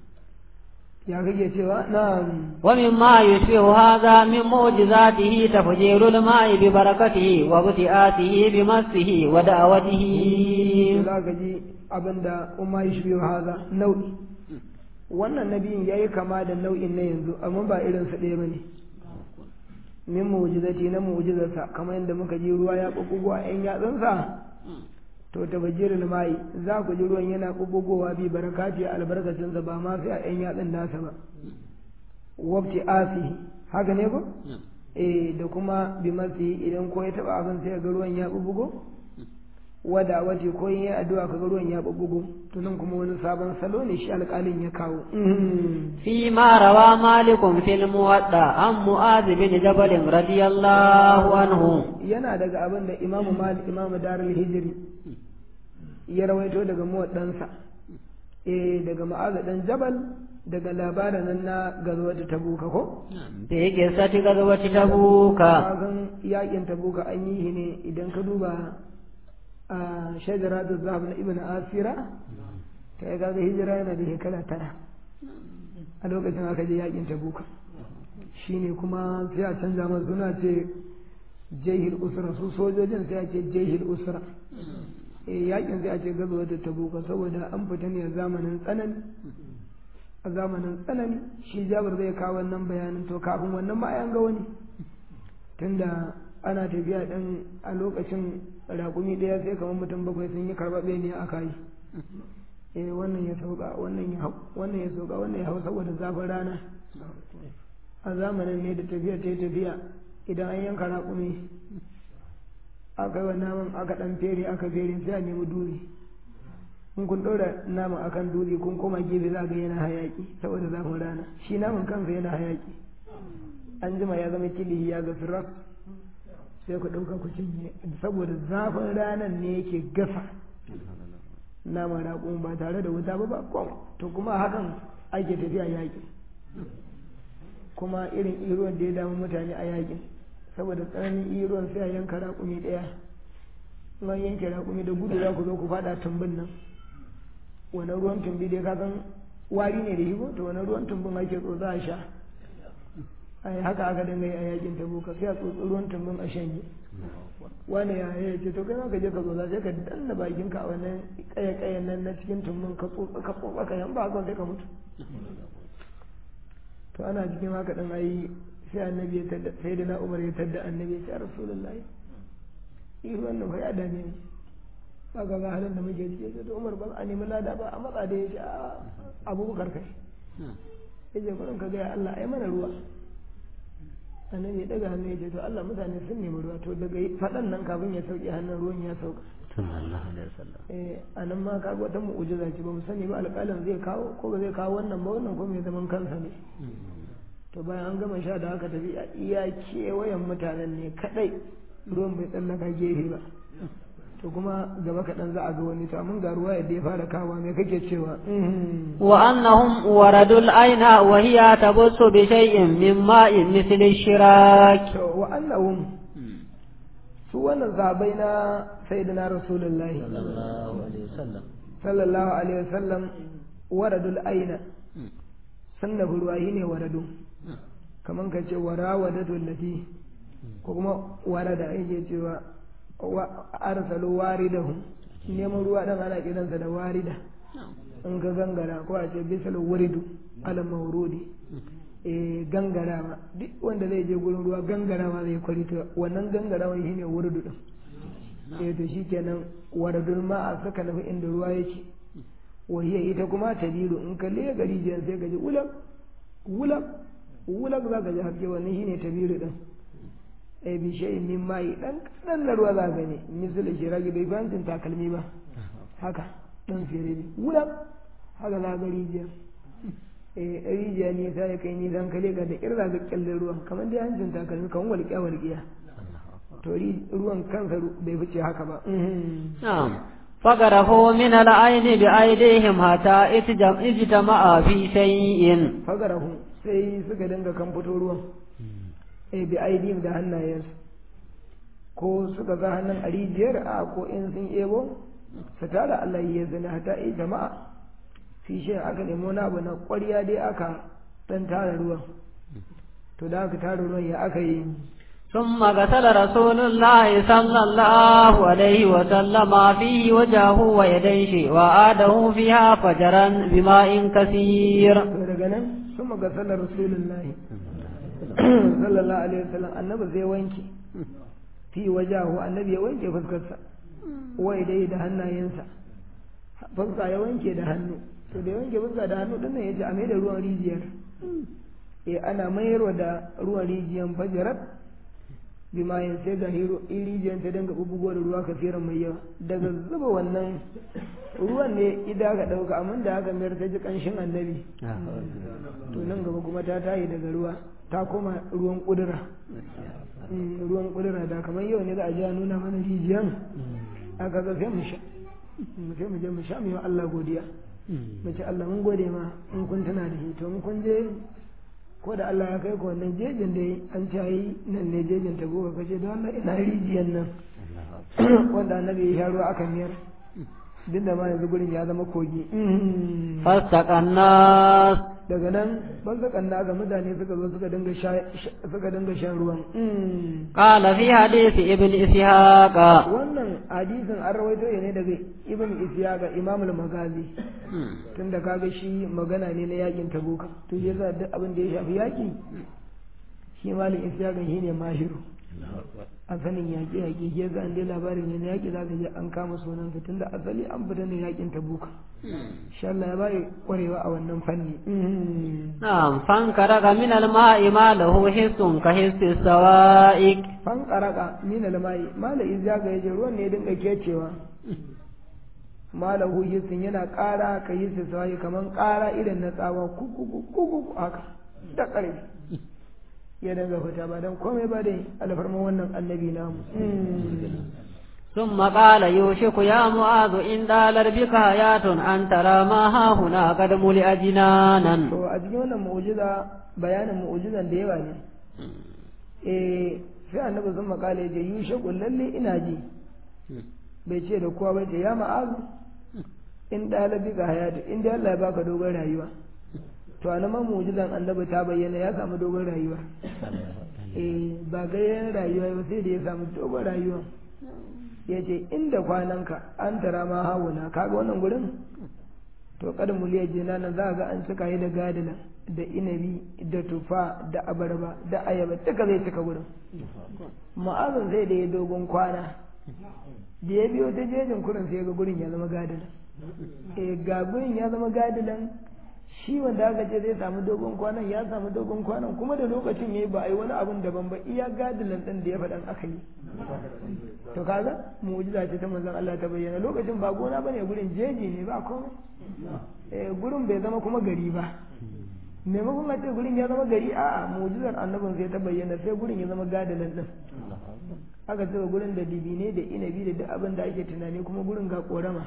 ya kake cewa na'am ومما يشبه هذا من معجزاته تفجير الماء ببركته وابتئاته بمسه ودعوته za ka ji abinda umma yi shi haza nau'i wannan nabiyin ya yi kama da nau'in na yanzu amma ba irin su ɗaya ba ne min mu'jizati na mu'jizarsa kamar yadda muka ji ruwa ya ɓuɓɓugo a 'yan yatsunsa to ta bajirin mai za ku ji ruwan yana ɓuɓɓugowa bi barakati albarkacinsa ba ma sai a 'yan yatsun nasa ba wabti asihi haka ne ko eh da kuma bi masi idan ko ya taɓa abin sai ga ruwan ya ɓuɓɓugo wada wace ko yin yi addu'a kaga ruwan ya bubbugo to nan kuma wani sabon salo ne shi alƙalin ya kawo فيما روى مالك في الموضع عن معاذ بن جبل رضي الله عنه yana daga abin da imamu malik imamu darul hijri ya rawaito daga muwaddansa eh daga ma'aza dan jabal daga labarin nan na gazwata tabuka ko في قصة غزوة تبوك kagan yakin tabuka an yi shi ne idan ka duba a shajara da zahab na ibn asira ta yi kaga hijira yana da shekara tara a lokacin aka je yakin tabuka shine kuma sai a canza masa suna ce jahil usra su sojojin sai a ce jahil usra eh yakin sai a ce gazuwa da tabuka saboda an fita ne a zamanin tsanani a zamanin tsanani shi jabar zai kawo wannan bayanin to kafin wannan ma an ga wani tunda ana tafiya ɗin a lokacin raƙumi ɗaya sai kamar mutum bakwai sun yi karɓaɓe ne a kayi eh wannan ya sauka wannan ya hau wannan ya sauka wannan ya hau saboda zafin rana a zamanin ne da tafiya ta yi tafiya idan an yanka raƙumi aka yi wa naman aka ɗan fere aka fere sai a nemi duri in kun ɗora naman akan duri kun koma gefe za ga yana hayaƙi saboda zafin rana shi naman kansa yana hayaƙi an jima ya zama kilihi ya ga firas sai ku ɗauka ku cinye saboda zafin ranar ne yake gasa nama raƙon ba tare da wuta ba ba kom to kuma hakan ake tafiya yaƙi kuma irin iruwan da ya damu mutane a yaƙin saboda tsananin iruwan sai a yanka raƙumi ɗaya in an yanke raƙumi da gudu za ku zo ku faɗa tumbin nan wani ruwan tumbi dai ka san wari ne da higo to wani ruwan tumbin ake tsotsa a sha ai haka aka dinga yi a yakin tabuka sai a tsotsi ruwan tumbin a shanye wani ya ya ce to kai ma ka je ka tsotsa sai ka danna bakin ka a wannan kaya kayan nan na cikin tumbin ka tsotsa ka tsotsa ka yan ba haka sai ka mutu to ana cikin haka din ai sai annabi ya tadda sai da na umar ya tadda annabi ya ce rasulullahi yi wannan fa ya dame ni ba ga halin da muke ciki sai to umar ba a nemi lada ba a matsa da ya ce abubakar kai ya ce kurin ka gaya Allah ai mana ruwa annabi ya daga hannu ya ce to Allah mutane sun nemi ruwa to daga faɗan nan kafin ya sauke hannun ruwan ya sauka eh a nan ma kaga wata mu'ujiza ce ba mu sani ba alƙalin zai kawo ko ba zai kawo wannan ba wannan ko mai zaman kansa ne to bayan an gama sha da haka tafi a iya kewayen mutanen ne kadai ruwan bai tsallaka gefe ba to kuma gaba kaɗan za a ga wani to mun ga ruwa yadda ya fara kawo me kake cewa وأنهم وردوا العين وهي تبص بشيء من ماء مثل الشراك to wa annahum su wannan sahabbai na sayyidina rasulullahi sallallahu alaihi wasallam sallallahu alaihi wasallam waradul aina sun da ruwa shi ne waradu kamar ka ce wara wadatu lati ko kuma warada yake cewa wa arsalu waridahu neman ruwa dan ana kiransa da warida in ka gangara ko a ce bisal wuridu ala maurudi eh gangarawa duk wanda zai je gurin ruwa gangarawa zai kwari to wannan gangarawa shine wuridu din eh to shikenan waradul ma'a saka nufi inda ruwa yake wahiya ita kuma ta biru in ka lega gari jiyan sai ka ji wulak wulak wulak za ka ji haske wannan shine ta biru din ai bi shay min mai dan kadan na ruwa za ka ne misali shiragi bai fantin takalmi ba haka dan fere ne wulak haka za ka rijiya eh rijiya ne sai kai ni dan kale ka da kirza ga kyallin ruwan kamar dai hancin takalmi kan walƙiya walƙiya to ruwan kansa bai fice haka ba na'am فقرفوا من العين بأيديهم حتى اجتمع في شيء فقرفوا sai suka dinga kan fito ruwan eh bi aidihim da hannayensu ko suka ga hannun a rijiyar a ko in sun ebo su tara Allah ya zana hata yi jama'a fi shi aka nemo na abu na ƙwarya dai aka dan tara ruwan to da aka tara ruwan ya aka yi ثم غسل رسول الله صلى الله عليه وسلم فيه وجهه ويديه وآده فيها فجرا بماء كثير daga nan ثم غسل رسول الله صلى الله عليه وسلم annabi zai wanke fi wajahu annabi ya wanke fuskarsa wai dai da hannayensa fuska ya wanke da hannu to da ya wanke fuska da hannu din nan yace a mai da ruwan rijiyar eh ana mayarwa da ruwan rijiyar fajarat bimayin sai ga rijiyar ta dinga bubugo da ruwa kafiran mai yawa daga zuba wannan ruwan ne ida ka ɗauka amma da haka mayar ta ji ƙanshin annabi to nan gaba kuma ta tayi daga ruwa ta koma ruwan ƙudura ruwan ƙudura da kamar yau ne za a ji a nuna mana rijiyan aka ga sai mu sha sai mu je mu sha mu yi Allah godiya mu ce Allah mun gode ma in kun tuna da shi to in kun je ko da Allah ya kai ku wannan jejin da an cayi nan ne jejin ta goga kace don Allah ina rijiyan nan wanda annabi ya sha ruwa aka miyar duk da ma yanzu gurin ya zama kogi fastaqanna daga nan fastakanna ga mutane suka zo suka dinga sha suka dinga shan ruwan qala fi hadisi ibn ishaq wannan hadisin an rawaito ne daga ibn ishaq imam al-magazi tunda kaga shi magana ne na yakin tabuka to yasa duk abin da ya shafi yaki shi malam ishaq shine mahiru a sanin yaƙi yaƙi ke ga an dai labarin ne na yaƙi za ka je an kama sunan sa tunda asali an fita ne yaƙin tabuka insha Allah ya bai kwarewa a wannan fanni na'am fan karaka min al-ma'i ma lahu hissun ka hissi sawa'iq fan karaka min al-ma'i mala izza ga yaje ruwan ne dinga kecewa malahu hissun yana ƙara ka hissi sawa'i kaman ƙara irin na tsawa kuku kuku haka da ƙarfi ya dinga fita ba don komai ba dai alfarman wannan annabi namu ثم قال يوشك يا معاذ إن دالر بك حياة أن ترى ما ها هنا قد ملئ جنانا to a cikin wannan mu'jiza bayanin mu'jizan da yawa ne eh sai annabi sun makale ya yushaku lalle ina ji bai ce da kowa bai ce ya ma'azu in dalar bika hayatu in dai Allah ya baka dogon rayuwa to a nan mu'jizan annabi ta bayyana ya samu dogon rayuwa eh ba gayyan rayuwa ba sai da ya samu dogon rayuwa ya ce inda kwananka an tara ma hawuna kaga wannan gurin to kada muliyar jina nan za ga an cika yi da gadina da inabi da tufa da abarba da ayaba duka zai cika gurin ma'azin sai da ya dogon kwana da ya biyo ta jejin kurin sai ga gurin ya zama gadina eh ga gurin ya zama gadinan shi wanda aka ce zai samu dogon kwanan ya samu dogon kwanan kuma da lokacin yayi ba a yi wani abun daban ba iya gadilan din da ya faɗan aka yi to kaga mu'jiza ce ta manzon Allah ta bayyana lokacin ba gona bane gurin jeji ne ba komai eh gurin bai zama kuma gari ba maimakon a ce gurin ya zama gari a'a mu'jizar annabin sai ta bayyana sai gurin ya zama gadilan din aka ce gurin da dibine da inabi da duk abin da ake tunani kuma gurin ga korama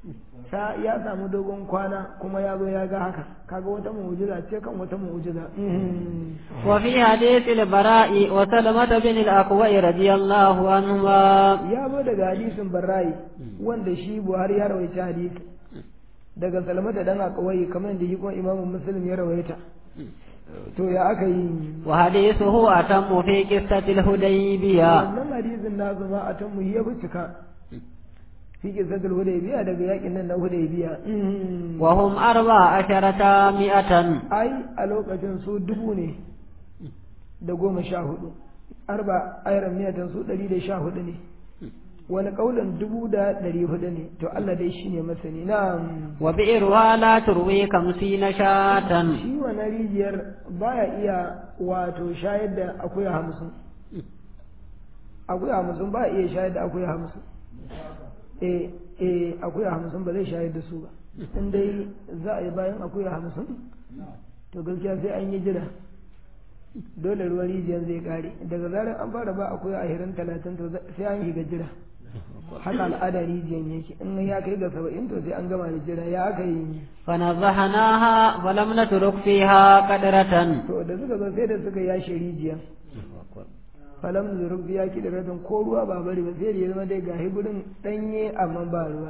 sa ya samu dogon kwana kuma ya zo ya ga haka kaga wata mu'jiza ce kan wata mu'jiza وفي حديث البراء وسلمة بن الأكوع رضي الله عنهما ya zo daga hadisin barra'i wanda shi buhari ya rawaita hadisi daga salmata dan akawai kamar yadda shi kuma imamu muslim ya rawaita to ya aka yi وحديثه أتم في قصة الهديبية wannan hadisin na zama a tan mu ya cika fi kisatul hudaybiya daga yakin nan na hudaybiya وهم أربع عشرة مئة ai a lokacin su dubu ne da goma sha hudu arba ayran miyatan su ɗari da sha hudu ne wani ƙaunin dubu da ɗari hudu ne to Allah dai shine masani na وبئرها لا تروي خمسين شاة shi wannan rijiyar baya iya wato shayar da akuya hamsin akuya hamsin ba iya shayar da akuya hamsin eh eh akuya hamsin ba zai shayar da su ba in dai za a yi bayan akuya hamsin to gaskiya sai an yi jira dole ruwan rijiyar zai kare daga zarar an fara ba akuya ashirin talatin to sai an shiga jira haka al'ada rijiyar yake in ya kai ga saba'in to sai an gama da jira ya aka yi فنزهناها فلم نترك فيها قدرة to da suka zo sai da suka yashe rijiya falam zuruk ya ki da radin ko ruwa ba bari ba sai da ya zama dai gahi gurin danye amma ba ruwa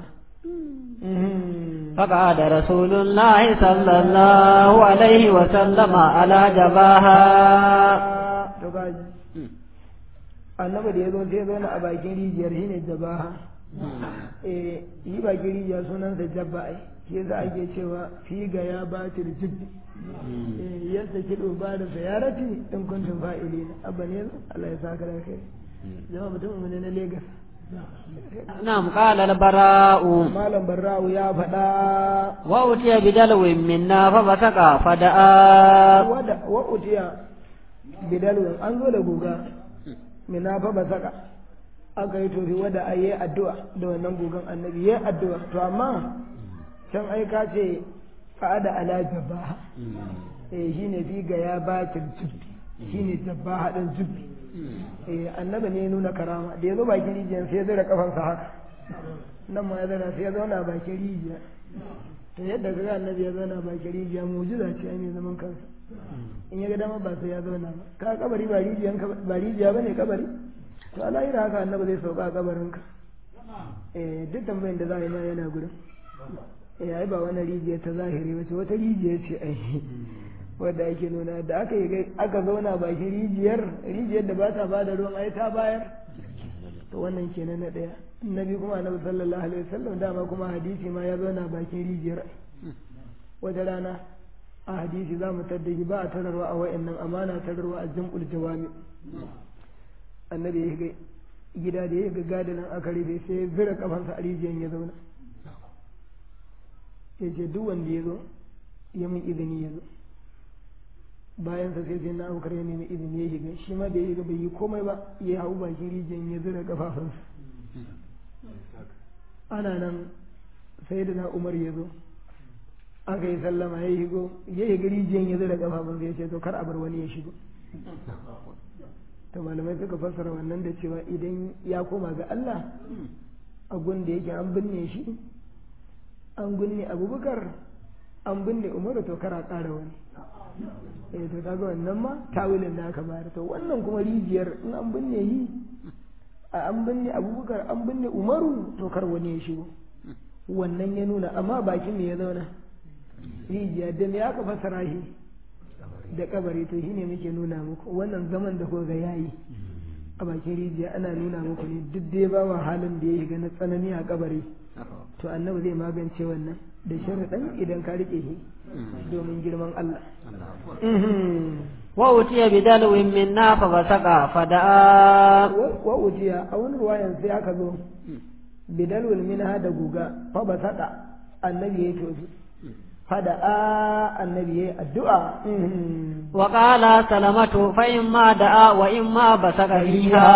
فقعد رسول الله صلى الله عليه وسلم على جباها to gaji annabi da ya zo sai ya zauna a bakin rijiyar shi ne jabaha eh yi bakin rijiya sunansa jabba ai ke za ake cewa fi ga ya batir jibbi eh yadda kido ba da sayarati in kuntum fa'ilina abba ne Allah ya saka da kai jama'a mutum ne na Lagos نعم قال البراء malam barrawu ya faɗa وأتي بدلو منا فبسق فدعا wada wa utiya bidalwin an zo da guga mina fa basaka aka yi tofi wada a yi addu'a da wannan gugan annabi ya addu'a to amma can aika ce fa'ada ala jabba eh shine fi ga ya bakin jubbi shine jabba hadin jubbi eh annabi ne ya nuna karama da ya zo bakin rijiyar sai ya zira kafansa haka nan ma ya zana sai ya zauna bakin rijiya to yadda kaga annabi ya zauna bakin rijiya mujiza ce ai mai zaman kansa in ya ga dama ba sai ya zauna ba ka kabari ba rijiyan ka ba rijiya bane kabari to alahira haka annabi zai sauka a kabarin ka eh duk tambayin da za a yi ma yana gurin eh ai ba wani rijiya ta zahiri ba ce wata rijiya ce ai wadda ake nuna da aka yi aka zauna bakin rijiyar rijiyar da ba ta ba da ruwan ai ta bayar to wannan kenan na ɗaya nabi kuma annabi sallallahu alaihi wasallam dama kuma hadisi ma ya zauna bakin rijiyar wata rana a hadisi za mu tadda ba a tararwa a wa'annan amana tararwa a jam'ul jawami annabi ya shiga gida da ya ga gadanan aka rufe sai ya zira kafansa a rijiyar ya zauna ya ce duk wanda ya zo ya min izini ya zo bayan sa sai sai na abubakar ya nemi izini ya shiga shi ma da ya shiga bai yi komai ba ya hau bakin rijiyar ya zira kafafunsa ana nan sai da na umar ya zo aka yi sallama ya shigo ya shiga rijiyar ya zira kafafunsa ya ce to kar a bar wani ya shigo to malamai suka fassara wannan da cewa idan ya koma ga Allah a da yake an binne shi an binne abubakar an binne umaru to kara ƙara wani eh to kaga wannan ma tawilin da aka bayar to wannan kuma rijiyar in an binne yi a an binne abubakar an binne umaru to kar wani ya shigo wannan ya nuna amma bakin ne ya zauna rijiya da me aka fassara shi da kabari to shine muke nuna muku wannan zaman da kuka yayi a bakin rijiya ana nuna muku ne duk dai ba wa halin da ya shiga na tsanani a kabari to annabi zai magance wannan da sharaɗin idan ka rike shi domin girman Allah wa utiya bidalw minna fa basaqa fada'a wa utiya a wani ruwayan sai aka zo bidalwil minha da guga fa basaqa annabi ya tofi fada'a annabi ya addu'a wa qala salamatu fa imma da'a wa imma basaqa fiha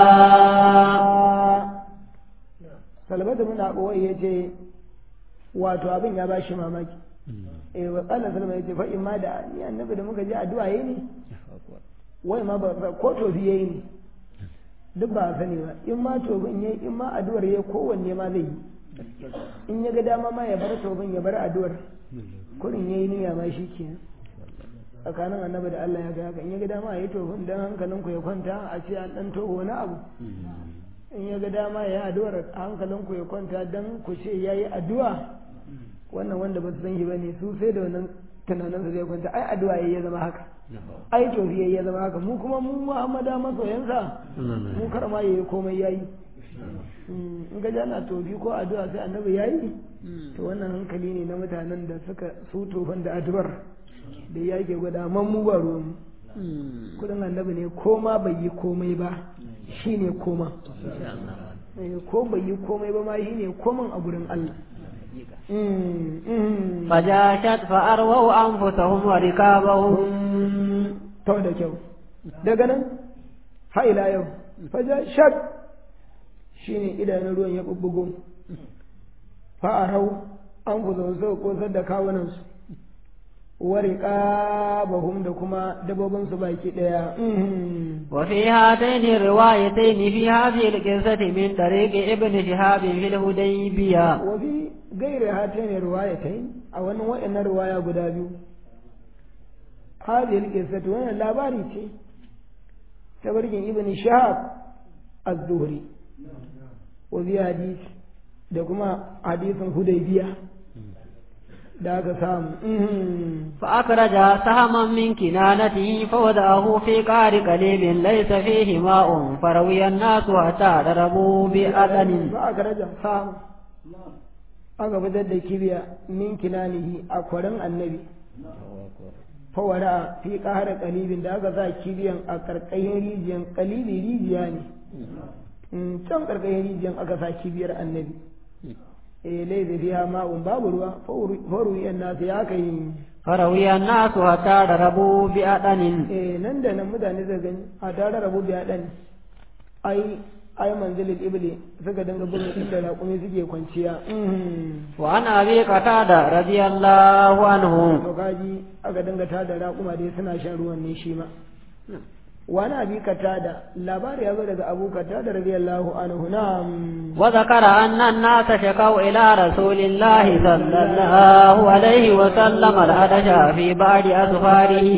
salamatu mun abuwa yace wato abin ya bashi mamaki eh wa qala salama yace fa imma da ni annabi da muka je addu'a yayi ne wai ma ba ko tofi yayi ne duk ba sani ba in ma tofin yayi in ma addu'ar yayi kowanne ma zai yi in ya ga dama ma ya bar tofin ya bar addu'ar kurin yayi niyya ma shi kenan tsakanin annabi da Allah ya ga haka in ya ga dama ya yi tofin dan hankalin ku ya kwanta a ce an dan toho wani abu in ya ga dama ya yi addu'ar hankalin ku ya kwanta dan ku ce yayi addu'a wannan wanda ba su san shi bane su sai da wannan tunanin su zai kwanta ai addu'a yayi ya zama haka ai tofi yayi ya zama haka mu kuma mu Muhammada masoyansa mu kar ma yayi komai yayi in ga ana tofi ko addu'a sai annabi yayi to wannan hankali ne na mutanen da suka su tofan da addu'ar da ya ke gwada man mu ba ruwan kudin annabi ne ko ma bai yi komai ba shi ne koma ko bai yi komai ba ma shi ne koman a gurin Allah فجاشت فأرووا أنفسهم وركابهم to da kyau daga nan ha ila yau fajashat shine idanun ruwan ya bubbugo fa'arau an fuzo su kosar da kawunansu ورقابهم da kuma dabobinsu baki daya وفي هاتين الروايتين في هذه القصة من طريق ابن شهاب في الهديبية وفي غير هاتين الروايتين أو أن وإن الرواية قدابيو هذه القصة وإن لا باريتي تبرج ابن شهاب الزهري وفي حديث دكما حديث هديبية da aka samu فأخرج سهما من كنانته فوضعه في قار قليل ليس فيه ماء فروي الناس حتى ضربوا بأذن فأخرج سهما aka fitar da kibiya min kinanihi a kwarin annabi fawara fi ƙara kalibin da aka sa kibiyan a ƙarƙashin rijiyan kalibi rijiya ne can ƙarƙashin rijiyan aka sa kibiyar annabi eh laifi fiha ma'un babu ruwa faru yan nasu ya kai فروي الناس حتى ضربوا بأذن eh nan da nan mutane zai gani a tare rabu biya dan ai ai manzilin ibli suka dinga bin inda raƙumi suke kwanciya وعن أبي قتادة رضي الله عنه to kaji aka dinga tada raƙuma dai suna shan ruwan ne shi ma wani abi katada labari ya zo daga abu katada radiyallahu anhu na'am وذكر أن الناس شكوا إلى رسول الله صلى الله عليه وسلم العدش في بعض أسفاره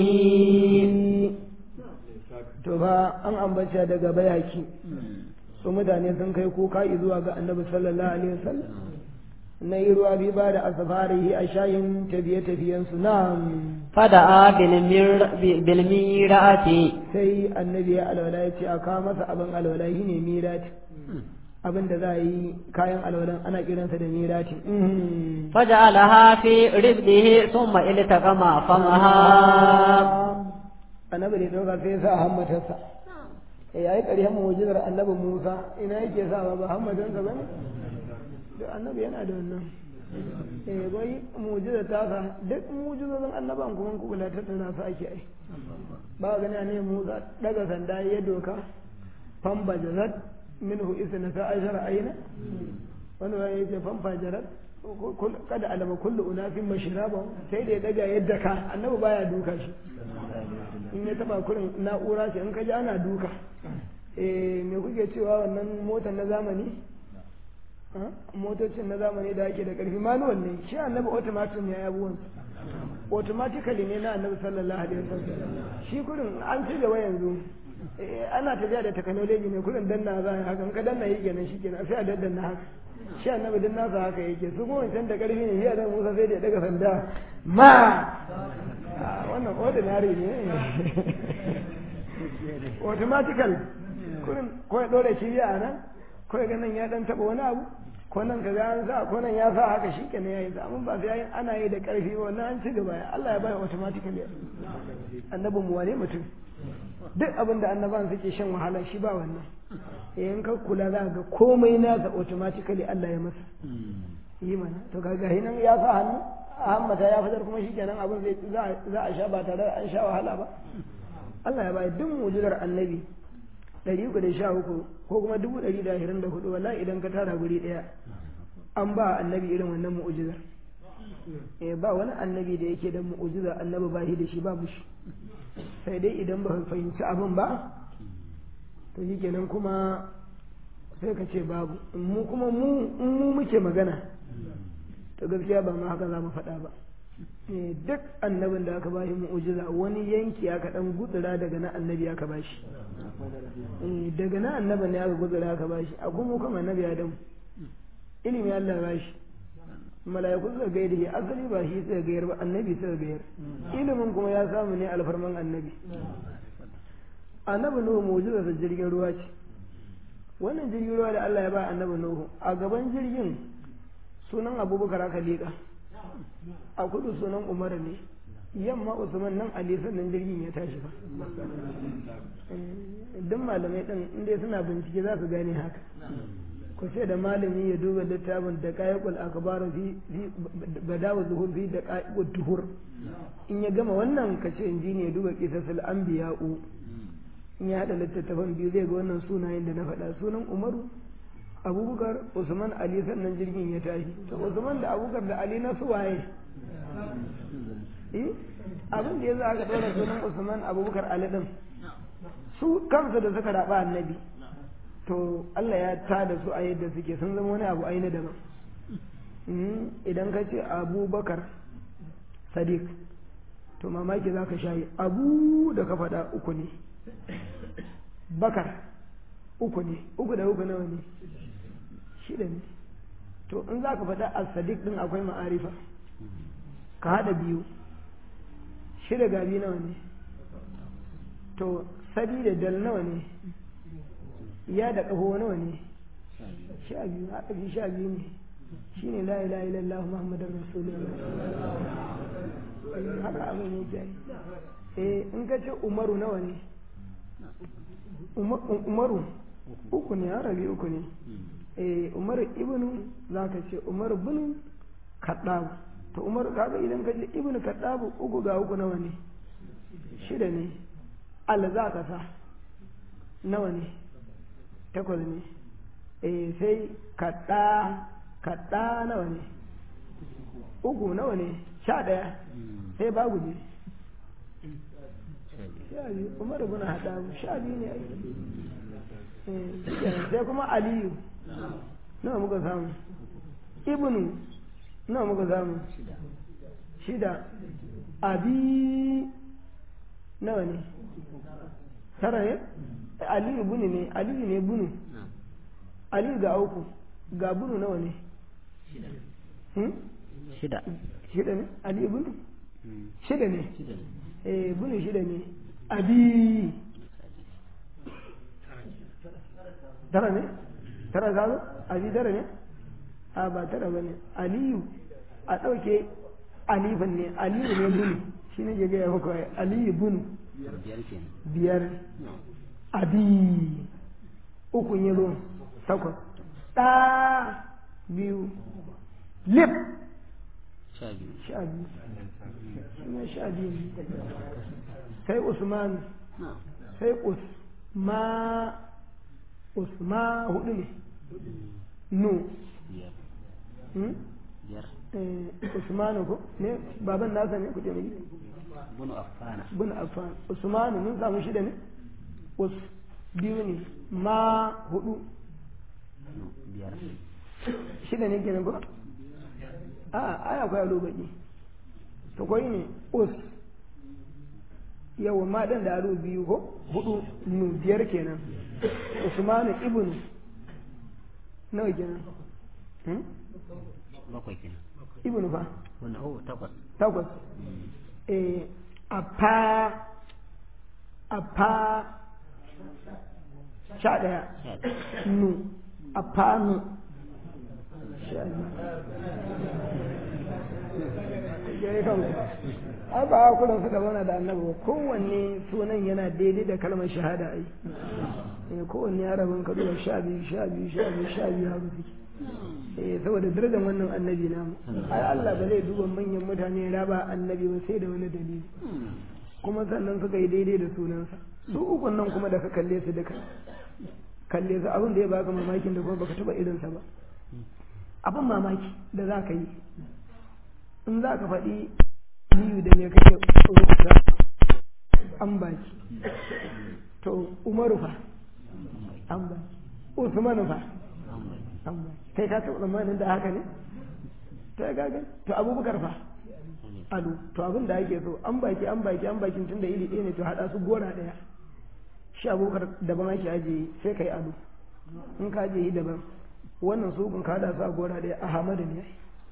to ba an ambata daga bayaki su mutane sun kai kuka zuwa ga annabi sallallahu alaihi wasallam na yi ruwa bi ba da asafarihi a shayin tafiye-tafiyensu na فدعا بالمر- بالميرأة sai annabi ya alwala ya ce a kawo masa abin alwala shi ne mirati abin da za a yi kayan alwalan ana kiransa da mirati فجعلها في ربده ثم التقم فمها annabi da ɗauka sai ya sa hammatarsa ya yi ƙarshen mu'jizar annabi musa ina yake sa ba hammatarsa ba ne da annabi yana da wannan eh bai mu'jizar ta sa duk mu'jizozin annaban kuma ku kula tattara su ake ai ba gani ne musa daga sanda ya doka famba jazat minhu isna ta ashara aina wani wani ya ce famfa jarat kada alama kullu unafin mashiraba sai da ya daga yadda ka annabi baya duka shi in ya taba kurin na'ura ce in ka ji ana duka eh me kuke cewa wannan motar na zamani motocin na zamani da ake da karfi manual ne shi annabi automatic ne ya abuwan automatically ne na annabi sallallahu alaihi wasallam shi kurin an ci gaba yanzu ana tafiya da technology ne kurin danna za a haka in ka danna yi kenan shi kenan sai a daddanna haka shi annabi din nasa haka yake su kuma wancan da karfi ne shi a musa sai da ya daga sanda ma wannan ordinary ne automatical kurin ko ya dore shi a nan ko ya ganin ya dan taba wani abu ko nan ka ga an sa ko nan ya sa haka shi kenan yayi da amma ba sai ana yi da karfi ba wannan an ci gaba Allah ya bai automatically annabin mu wane mutum duk abin da annaban suke shan wahala shi ba wannan in ka kula za ga komai nasa automatically Allah ya masa yi mana to kaga hinan ya sa hannu Ahmad ya fitar kuma shikenan abin zai za a sha ba tare da an sha wahala ba Allah ya bai duk mu'jizar annabi ɗari uku da sha uku ko kuma dubu ɗari da ashirin da hudu wallahi idan ka tara guri ɗaya an ba annabi irin wannan mu'jizar eh ba wani annabi da yake da mu'jiza annabi ba shi da shi babu shi sai dai idan ba fahimci abin ba to shi kenan kuma sai ka ce babu mu kuma mu in mu muke magana to gaskiya ba ma haka za mu faɗa ba Eh, duk annabin da aka ba shi mu'ujiza wani yanki aka dan gutsura daga na annabi aka ba shi Eh, daga na annabin ne aka gutsura aka ba shi a kuma kuma annabi adam ilimi Allah ba shi mala'iku suka gaida shi asali ba shi suka gayar ba annabi suka gayar ilimin kuma ya samu ne alfarman annabi annabi nuhu mu'ujiza sa jirgin ruwa ce wannan jirgin ruwa da Allah ya ba annabi nuhu a gaban jirgin sunan abubakar aka liƙa a kudu sunan umar ne yamma usman nan ali sannan jirgin ya tashi ba duk malamai din inda suna bincike za su gane haka ku ce da malami ya duba littafin da kayyakul akbaru fi badawa zuhur fi da kayyakul tuhur in ya gama wannan ka ce injini ya duba kisasul anbiya'u in ya hada littattafan biyu zai ga wannan sunayen da na faɗa sunan umaru abubakar usman ali sannan jirgin ya tashi to usman da abubakar da ali na su waye eh abin da yasa aka ɗora sunan usman abubakar ali din su kansu da suka raba annabi to Allah ya tada su a yadda suke sun zama wani abu aina daban idan ka ce abubakar sadiq to mamaki za ka shayi abu da ka faɗa uku ne bakar uku ne uku da uku nawa ne shida ne to in za ka faɗa a sadiq ɗin akwai ma'arifa ka haɗa biyu shida ga biyu nawa ne to sadi da dal nawa ne ya da ƙaho nawa ne sha biyu haɗa biyu sha biyu ne shi ne la ilaha illallah muhammadar rasulullah haka abin yake eh in ka ce umaru nawa ne umaru uku ne harabi uku ne eh umaru ibnu za ka ce umaru bin kaddabu to umaru kaga idan ka ce ibnu kaddabu uku ga uku nawa ne shida ne al za ka sa nawa ne takwas ne eh sai kadda kadda nawa ne uku nawa ne sha daya sai babu ne sha biyu umaru bin haɗabu sha biyu ne ai sai kuma aliyu nawa muka samu ibnu nawa muka samu shida abi nawa ne tara ne aliyu bunu ne aliyu ne bunu aliyu ga uku ga bunu nawa ne shida shida ne aliyu bunu shida ne eh bunu shida ne abi tara ne tara gano abi tara ne a ba tara ba ne aliyu a ɗauke alifan ne aliyu ne bunu shi ne gaya muku ai aliyu bunu biyar abi uku yi zo takwas ɗa biyu lip sha biyu shi ne sha biyu sai usman sai usma usma hudu ne nu usmanu ko ne baban nasa ne kuɗe mai bunu affana bin affan usmanu mun samu shida ne us biyu ne ma hudu biyar shida ne kenan ko a ai akwai alo baki to koyi ne us yawa ma dan da alo biyu ko hudu nu biyar kenan usmanu ibnu nawa kenan hmm? bakwai kenan ibnu fa wannan oh takwas takwas eh apa apa sha daya sha ɗaya. nu apa nu sha biyu gare kanku ai ba kullum suka zauna da annabi ba kowanne sunan yana daidai da kalmar shahada ai eh kowanne ya rabin ka duba sha biyu sha biyu sha biyu sha biyu haka suke eh saboda darajar wannan annabi namu ai Allah ba zai duba manyan mutane ya raba annabi ba sai da wani dalili kuma sannan suka yi daidai da sunansa su ukun nan kuma da ka kalle su duka kalle su abin da ya baka mamakin da kuma baka taba irinsa ba abin mamaki da za ka yi in za ka faɗi aliyu da me kake rubuta an baki to umaru fa an baki usman fa kai ka taɓa tsammanin da haka ne to ya gaga to abubakar fa alu to abin da ake so an baki an baki an bakin tun da iri ɗaya ne to haɗa su gora ɗaya shi abubakar daban ake ajiye sai ka yi alu in ka ajiye daban wannan su kun ka haɗa su a gora ɗaya ahmadu ne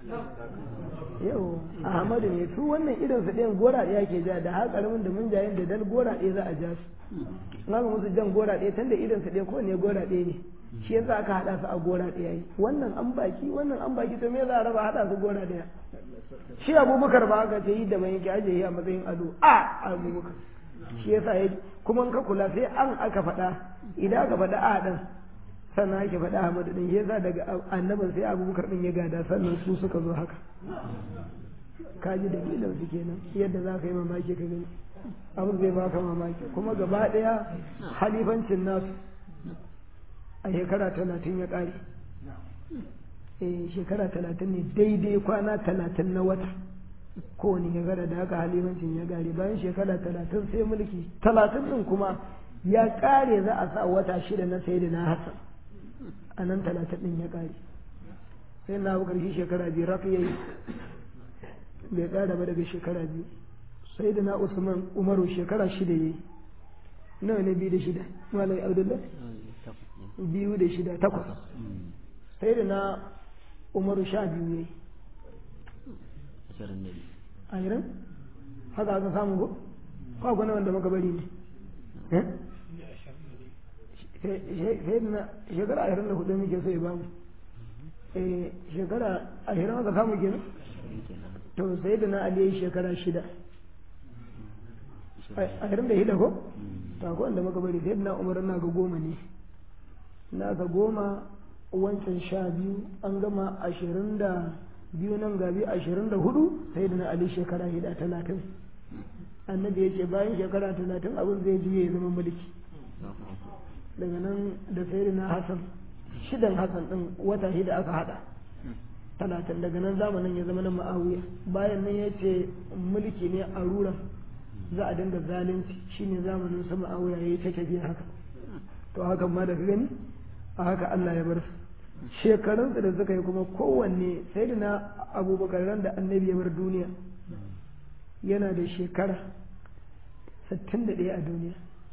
yau ahmadu ne su wannan irin su ɗayan gora ɗaya ke ja da haƙaramin da munjayen da dal gora ɗaya za a ja su in aka musu jan gora ɗaya tun da irin su ɗaya ko ne gora ɗaya ne shi yasa aka haɗa su a gora ɗaya yi wannan an baki wannan an baki to me za a raba haɗa su gora ɗaya shi abubakar ba aka ce yi da mai yake ajiye a matsayin ado a abubakar shi yasa ya kuma in ka kula sai an aka faɗa idan aka faɗa a ɗin sannan ake faɗa Ahmadu ɗin yasa daga annabin sai abubakar ɗin ya gada sannan su suka zo haka ka ji dalilin su kenan yadda za ka yi mamaki ka gani abin zai baka mamaki kuma gaba ɗaya halifancin nasu a shekara talatin ya ƙare eh shekara talatin ne daidai kwana talatin na wata kowane shekara da haka halifancin ya ƙare bayan shekara talatin sai mulki talatin ɗin kuma ya ƙare za a sa wata shida na sai da na hassan a nan talatin ɗin ya ƙare sai na abu ƙarshe shekara biyu rafi ya yi bai ƙara ba daga shekara biyu sai da na usman umaru shekara shida ya yi nawa ne biyu da shida malai abdullahi biyu da shida takwas sai da na umaru sha biyu ya yi ashirin haka aka samu ko kwa gwana wanda muka bari ne sai da na shekara ashirin da hudu muke so ya bamu shekara ashirin aka samu kenan to sai da na ali shekara shida ashirin da shida ko ta ko wanda muka bari sai da na umar na ga goma ne na ga goma wancan sha biyu an gama ashirin da biyu nan gabi ashirin da hudu sai da na ali shekara hida talatin annabi ya ce bayan shekara talatin abin zai juye ya zama mulki daga nan da sai da na hasan shidan hasan din wata shida aka hada talatin daga nan zamanin ya zama na ma'awiya bayan nan ya ce mulki ne a ruran za a dinga zalunci shine zamanin su ma'awiya ya yi ta tafiya haka to hakan ma daga gani a haka Allah ya bar su shekarunsa da suka yi kuma kowanne sai da na abubakar ran da annabi ya bar duniya yana da shekara 61 a duniya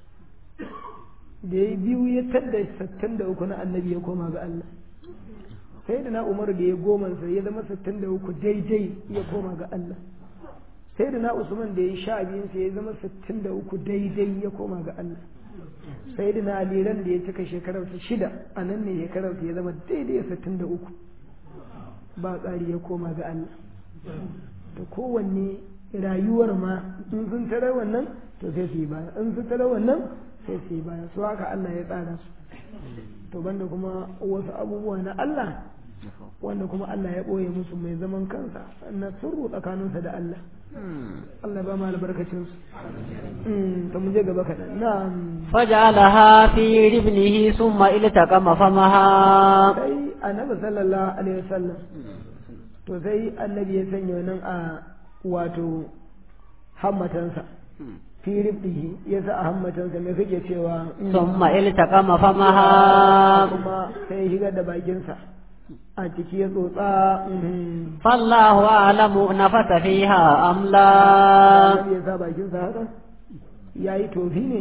da ya biyu ya tadda 63 na annabi ya koma ga Allah sai da na umaru da ya goma sai ya zama 63 daidai ya koma ga Allah sai da na usman da ya sha biyun sai ya zama 63 daidai ya koma ga Allah sai da na aliran da ya cika shekararsa shida a nan ne shekararsa ya zama daidai sittin da uku ba tsari ya koma ga Allah da kowanne rayuwar ma in sun tare wannan to sai su yi baya in sun tare wannan sai su yi baya su haka Allah ya tsara su to banda kuma wasu abubuwa na Allah wanda kuma Allah ya ɓoye musu mai zaman kansa na sirru tsakaninsa da Allah Allah ba ma albarkacin su to mu je gaba kaɗan na'am فجعلها في ربنه ثم التقم فمها sai annabi sallallahu alaihi wasallam to sai annabi ya sanya wannan a wato hammatansa fi ribdihi ya sa a hammatansa me kake cewa ثم التقم فمها kuma sai ya shigar da bakinsa a ciki ya tsotsa فالله أعلم نفث فيها أم لا annabi ya sa bakinsa haka ya yi tofi ne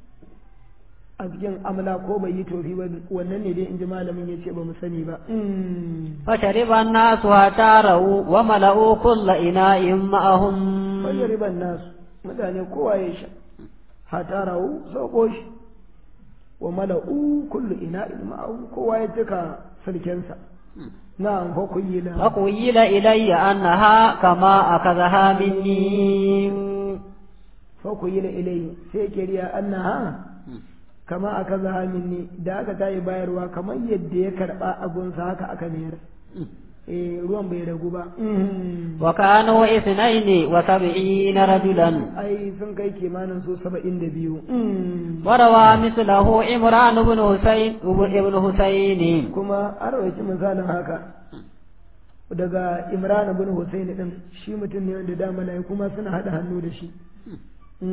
a cikin amla ko bai yi tofi ba wannan ne dai in ji malamin ya ce ba mu sani ba فشرب الناس حتى رأوا وملأوا كل إناء معهم wani riban nasu mutane kowa ya sha hata rawu sauko shi wa mala'u kullu ina ma'ahu kowa ya cika sarkensa na fa kuyila فقيل إلي أنها كما أخذها مني fa kuyila ilayhi sai ke riya annaha kama aka zaha minni da aka tayi bayarwa kamar yadda ya karba abunsa haka aka mayar eh ruwan bai ragu ba وكانوا اثنين وسبعين رجلا ai sun kai kimanin su saba'in da biyu وروى مثله عمران بن حسين ابن حسين kuma an rawaci misalin haka daga imran bin husayn din shi mutum ne wanda da mala'iku ma suna hada hannu da shi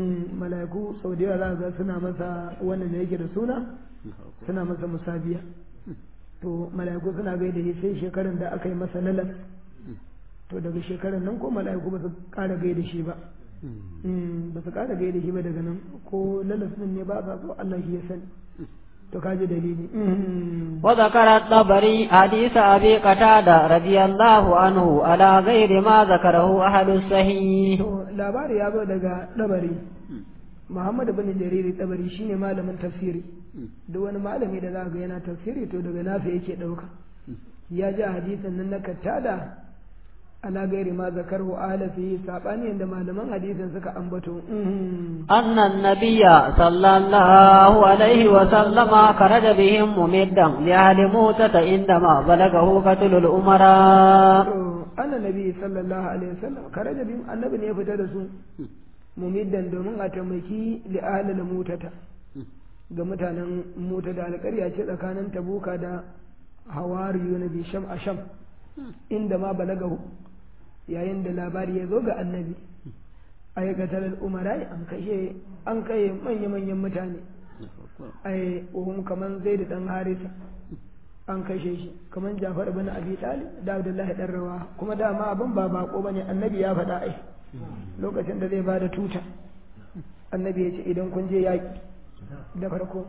mala'iku sau da yawa za ga suna masa wannan da yake da suna suna masa musabiya to mala'iku suna gaida shi sai shekarun da aka yi masa lalas to daga shekarun nan ko mala'iku ba su ƙara gaida shi ba ba su ƙara gaida shi ba daga nan ko lalas din ne ba sa so Allah shi ya sani to kaji dalili وذكر الطبري حديث أبي قتادة رضي الله عنه على غير ما ذكره أهل الصحيح to labari ya zo daga dabari Muhammad bin Jariri dabari shine malamin tafsiri duk wani malami da za ga yana tafsiri to daga nasa yake dauka ya ji hadisin nan na kattada ala gairi ma zakarhu ala fi sabani yanda malaman hadisin suka ambato أن النبي صلى الله عليه وسلم خرج بهم ممدا لأهل موتة عندما بلغه قتل الأمراء anna nabi sallallahu alaihi wasallam karaja bim annabi ne ya fita da su mumiddan domin a taimaki li ahlil mutata ga mutanen mota da alƙarya ce tsakanin tabuka da hawariyu na bisham a sham inda ma balagahu yayin da labari ya zo ga annabi aikatar umarai an kashe an kai manya-manyan mutane ai uhum kaman zai da dan harisa an kashe shi kaman jafar bin abi talib da abdullahi dan rawa kuma dama abin ba bako bane annabi ya faɗa ai lokacin da zai bada tuta annabi ya ce idan kun je yaƙi da farko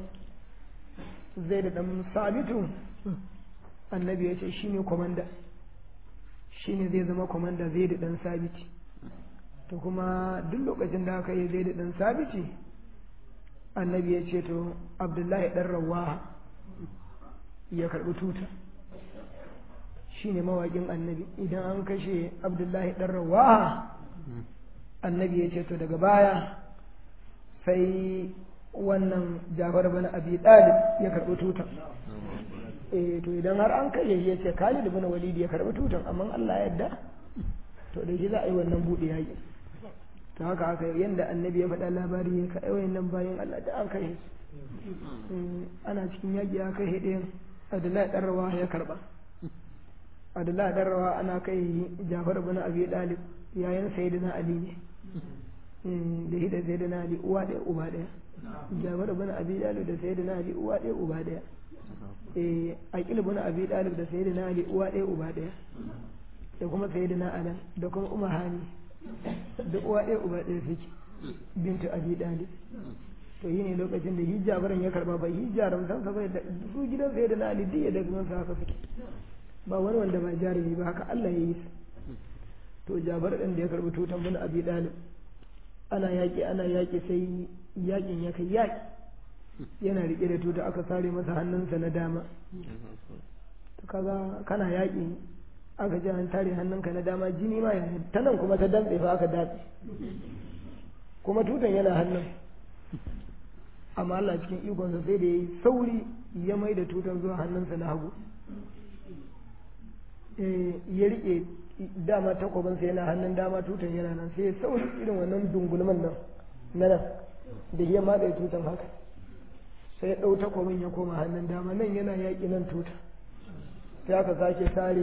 zai da dan sabitu annabi ya ce shine komanda shine zai zama komanda zai da dan sabiti to kuma duk lokacin da aka yi zai da dan sabiti annabi ya ce to abdullahi dan rawaha ya karɓi tuta shine mawaƙin annabi idan an kashe abdullahi dan rawaha annabi ya ce to daga baya sai wannan jafar bin abi dalib ya karɓi tutan eh to idan har an kashe shi ya ce khalid bin walid ya karɓi tutan amma Allah ya yarda to da shi za a yi wannan buɗe yaƙi to haka haka yanda annabi ya faɗa labari ya ka aiwayin nan bayan Allah da an kashe ana cikin yaƙi ya kai ɗayan Abdullahi ɗan rawa ya karɓa Abdullahi ɗan rawa ana kai Jafar bin Abi Dalib yayin Sayyidina Ali ne da shi da Sayyidina Ali uwa ɗaya uba ɗaya Jafar bin Abi Dalib da Sayyidina Ali uwa ɗaya uba ɗaya eh Aqil bin Abi Dalib da Sayyidina Ali uwa ɗaya uba ɗaya da kuma Sayyidina Ali da kuma Umar Hani da uwa ɗaya uba ɗaya suke bintu Abi Dalib to yi ne lokacin da hijabaran ya karba bai hijaran san sa bai da su gidan sai da na ali diya da kuma haka suke ba wani wanda ba jarumi ba haka Allah ya yi su to jabar din da ya karbi tutan bin abi dalib ana yaki ana yaki sai yakin ya kai yaki yana rike da tuta aka sare masa hannunsa na dama to kaga kana yaki aka ji an tare hannunka na dama jini ma ya ta nan kuma ta dantse fa aka datse kuma tutan yana hannun amma Allah cikin ikonsa sai da ya yi sauri ya mai da tutar zuwa hannunsa na hagu ya rike dama takwabinsa yana hannun dama tutan yana nan sai ya sauri irin wannan dungulman nan na nan da ya matsa tutan haka sai ya ɗau takwabin ya koma hannun dama nan yana yaƙi nan tuta sai aka sake sare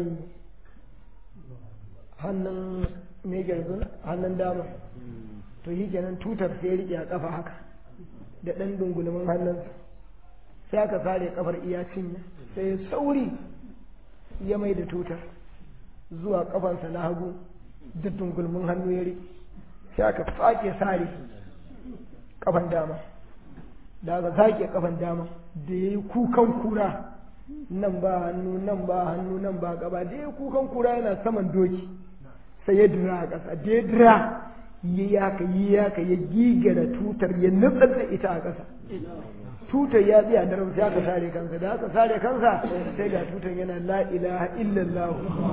hannun mai hannun dama to yi kenan tutar sai ya rike a ƙafa haka da ɗan dungulmin hannunsa sai aka sare kafar iya cinya sai sauri ya mai da tutar zuwa kafansa na hagu da dungulmin hannu ya riƙe sai aka sake sare kafan dama da aka sake kafan dama da ya yi kukan kura nan ba hannu nan ba hannu nan ba gaba da ya yi kukan kura yana saman doki sai ya dira a ƙasa da ya dira yi yaka yi yaka ya gigara tutar ya nutsar da ita a ƙasa tutar ya tsaya da sai aka sare kansa da aka sare kansa sai ga tutar yana la ilaha illallah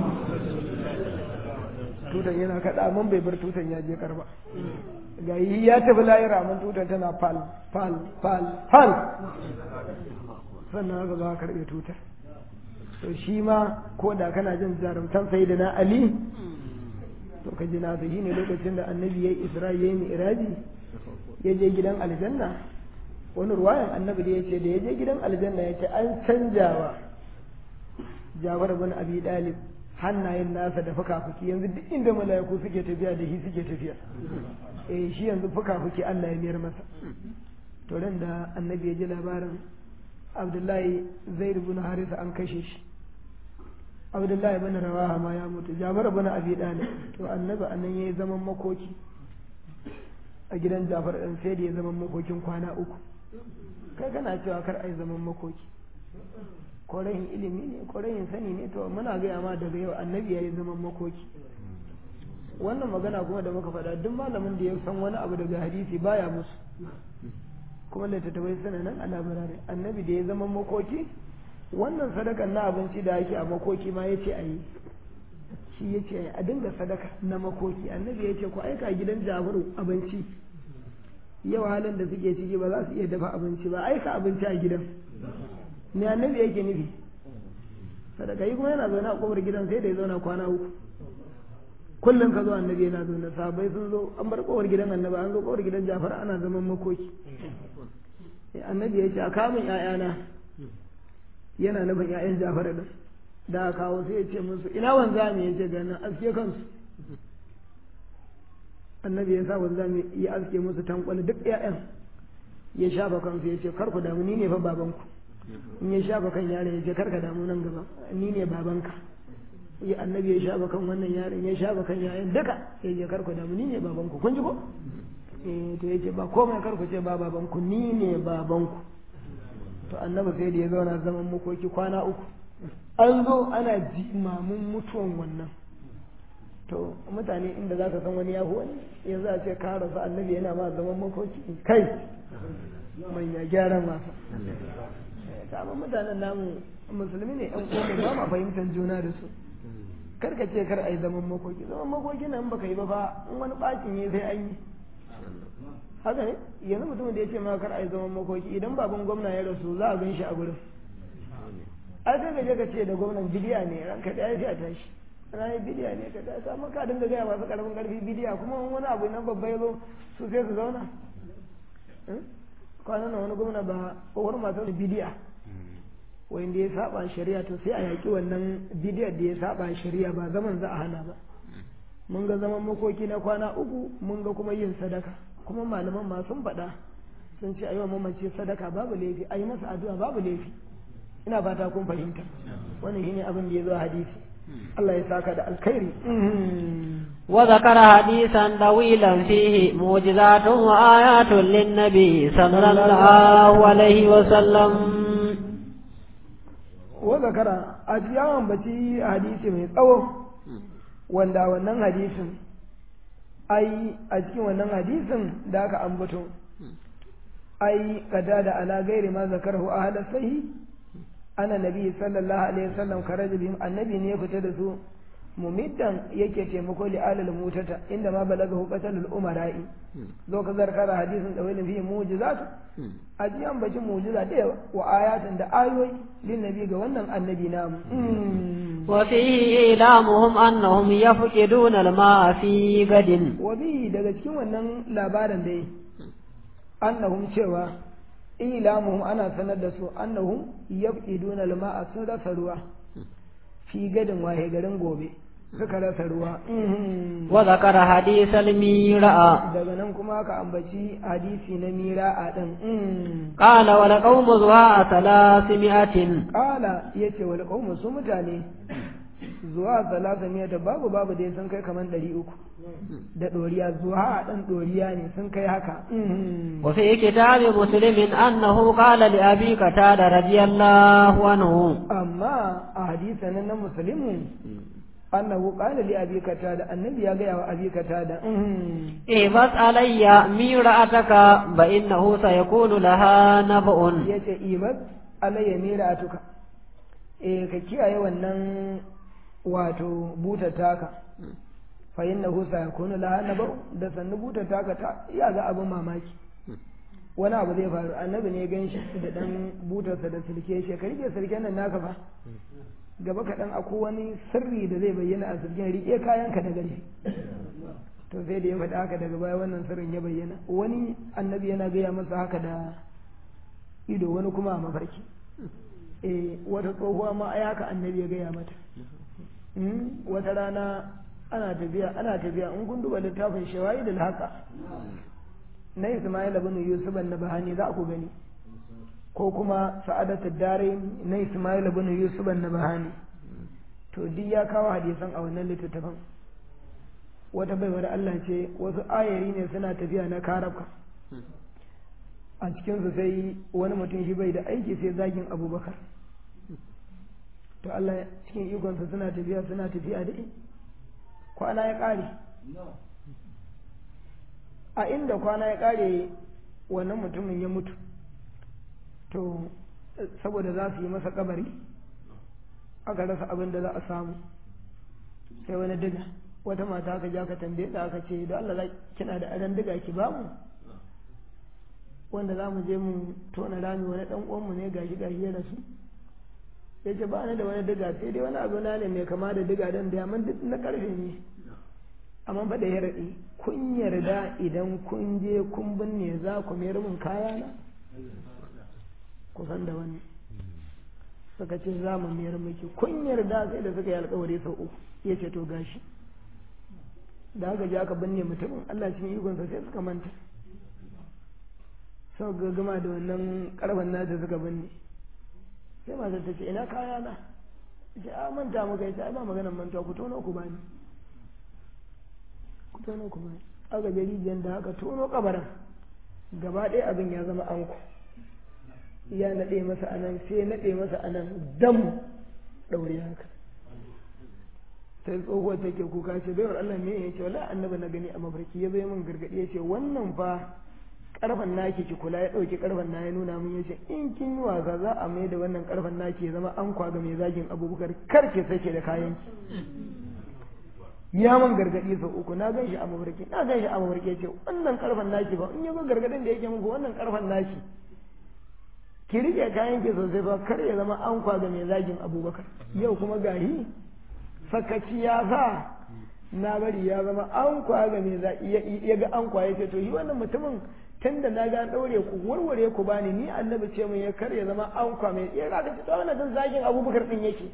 tutar yana kaɗa man bai bar tutar ya je karba ga yi ya tafi layira man tutar tana fal fal fal fal sannan aka zo a karɓe tutar to shi ma ko da kana jin jarumtan sai da na ali to ka ji nasu shine lokacin da annabi ya yi isra'i ya yi mi'raji ya je gidan aljanna wani ruwayan annabi da ya ce da ya je gidan aljanna ya ce an canjawa jabar bin abi dalib hannayen nasa da fuka-fuki yanzu duk inda mala'iku suke tafiya da shi suke tafiya eh shi yanzu fuka-fuki Allah ya miyar masa to ran da annabi ya ji labarin abdullahi zaid ibn harisa an kashe shi abdullahi ibn rawaha ma ya mutu jafar ibn abi dalib to annabi anan yayi zaman makoki a gidan jafar ɗin sai da ya zaman makokin kwana uku kai kana cewa kar ai zaman makoki ko rahin ilimi ne ko rahin sani ne to muna gaya ma daga yau annabi ya yi zaman makoki wannan magana kuma da muka faɗa duk malamin da ya san wani abu daga hadisi baya musu kuma littattafai suna nan a labarai annabi da ya zama makoki wannan sadakan na abinci da ake a makoki ma ya ce a yi shi ya ce a dinga sadaka na makoki annabi ya ce ku aika gidan jabaru abinci yau halin da suke ciki ba za su iya dafa abinci ba aika abinci a gidan ne annabi yake nufi sadaka yi kuma yana zaune a kofar gidan sai da ya zauna kwana uku kullum ka zo annabi yana zaune sabai sun zo an bar kofar gidan annabi an zo kofar gidan jafar ana zaman makoki annabi ya ce a kamun ƴaƴana yana nufin ƴaƴan jafar din da aka kawo sai ya ce musu ina wanzami ya ce ganin aske kansu annabi ya sa wanzami ya aske musu tankwali duk ƴaƴan ya shafa kansu ya ce kar ku damu ni ne fa babanku in ya shafa kan yaron ya ce kar ka damu nan gaba ni ne babanka ya annabi ya shafa kan wannan yaron ya shafa kan yayan duka ya ce kar ku damu ni ne babanku kun ji ko eh to ya ce ba komai kar ku ce ba babanku ni ne babanku to annabi sai da ya zauna zaman makoki kwana uku an zo ana jimamin mutuwan wannan to mutane inda za ka san wani yahu wani yanzu a ce ka rasu annabi yana ma zaman makoki kai manya gyaran masa amma mutanen namu musulmi ne yan uwa ba ma fahimtar juna da su kar ka ce kar a yi zaman makoki zaman makoki nan baka yi ba fa in wani bakin ne sai an yi haka ne yanzu mutumin da ya ce ma kar a yi zaman makoki idan baban gwamna ya rasu za a gan shi a gurin ai sai ka je ka ce da gwamnan bidiya ne ranka da ya a tashi ranar bidiya ne ka tashi amma ka dinga gaya masu karamin karfi bidiya kuma wani abu nan babba ya zo su sai su zauna kwanan nan wani gwamna ba kowar masu bidiya wanda ya saba shari'a to sai a yaƙi wannan bidiyar da ya saba shari'a ba zaman za a hana ba mun ga zaman makoki na kwana uku mun ga kuma yin sadaka kuma malaman ma sun faɗa sun ce ayi wa mamaci sadaka babu laifi a yi masa addu'a babu laifi ina fata kun fahimta wannan shine abin da ya zo hadisi Allah ya saka da alkhairi وذكر حديثا طويلا فيه معجزات وآيات للنبي صلى الله عليه وسلم وذكر أجيان بتي حديث من tsawo wanda wannan hadisin ai a cikin wannan hadisin da aka ambato ai kada da ala gairi ma zakarahu ahla sahi ana nabi sallallahu alaihi wasallam karaja bihim annabi ne ya fita da su mumiddan yake taimako li alal mutata inda ma balagahu qatalul umara'i zo ka zarkara hadisin da wani fi mu'jizat a ji an baci mu'jiza da yawa wa ayatin da ayoyi lin nabi ga wannan annabi namu wa fihi ilamuhum annahum yafqiduna al-ma'a fi gadin wa bi daga cikin wannan labarin dai annahum cewa ilamuhum ana sanar da su annahum yafqiduna al-ma'a sun rasa ruwa fi gadin wahe garin gobe suka rasa ruwa wa zakara hadith al-mira'a daga nan kuma aka ambaci hadisi na mira'a din qala wa laqawmu zuwa thalathimi'atin qala yace wal qawmu su mutane zuwa thalathimi'ata babu babu dai sun kai kaman 300 da doriya zuwa dan doriya ne sun kai haka wa fi kitabi muslimin annahu qala li abi qatada radiyallahu anhu amma a hadisan nan muslimu annahu qala li abi katada annabi ya ga wa abi katada eh bas alayya mira'ataka ba innahu sayakunu laha nab'un yace ibad alayya mira'atuka eh ka kiyaye wannan wato buta taka fa innahu sayakunu laha nab'un da sannu buta taka ta ya ga abin mamaki wani abu zai faru annabi ne gan shi da dan butarsa da sulke shi ka rike sulken nan naka fa gaba kaɗan akwai wani sirri da zai bayyana a sirgin riƙe kayanka da gari to sai da ya faɗa haka daga baya wannan sirrin ya bayyana wani annabi yana gaya masa haka da ido wani kuma a mafarki eh wata tsohuwa ma ai haka annabi ya gaya mata wata rana ana tafiya ana tafiya in kun duba littafin shawayi da haka na Ismail ibn Yusuf an-Nabahani za ku gani ko kuma sa'adatu dare na Ismail ibn Yusuf an-Nabahani to duk ya kawo hadisan a wannan littattafan wata baiwar Allah ce wasu ayari ne suna tafiya na karabka a cikinsu sai wani mutum shi bai da aiki sai zagin abubakar to Allah cikin ikonsa suna tafiya suna tafiya da kwana ya ƙare a inda kwana ya ƙare wannan mutumin ya mutu to saboda za su yi masa kabari aka rasa abin da za a samu sai wani diga wata mata aka ja ka tambaye da aka ce da Allah kina da adan diga ki bamu wanda za mu je mu tona rami wani dan uwanmu ne gashi gashi ya rasu ya ce ba ni da wani diga sai dai wani abu na ne mai kama da diga dan da amma duk na karfe ne amma fa da ya raɗe kun yarda idan kun je kun binne za ku mayar min kaya na kusan da wani suka ce za mu mayar miki kun yarda sai da suka yi alkawari sau uku ya ce to gashi da aka je aka binne mutumin Allah cikin ikonsa sai suka manta sau ga gama da wannan karfan nata suka binne sai matar ta ce ina kaya na ce a manta muka yace ai ba maganar mantuwa ku tono ku bani ku tono ku bani aka je rijiyar da aka tono kabarin gaba ɗaya abin ya zama anko ya naɗe masa anan sai ya naɗe masa anan dam ɗaure haka sai tsohuwar take kuka ce baiwar Allah me ya ce wala annabi na gani a mafarki ya bai min gargaɗi ya ce wannan fa karfan naki ki kula ya ɗauki karfan na ya nuna min yace in kin yi wasa za a mai da wannan karfan naki ya zama an kwaga mai zagin abubakar kar ki sake da kayan ki ya man gargadi sau uku na gan shi a mafarki na gan shi a mafarki yace wannan karfan naki ba in ya zo gargadin da yake muku wannan karfan naki ki rike kayan ki sosai ba kar ya zama an kwaga mai zagin abubakar yau kuma gahi sakaci ya sa na bari ya zama an kwaga mai ya ga an kwaye ce to shi wannan mutumin tun da na ga ɗaure ku warware ku bani ni annabi ce mun ya kar ya zama an kwame ya ga ta wannan dan zagin abubakar din yake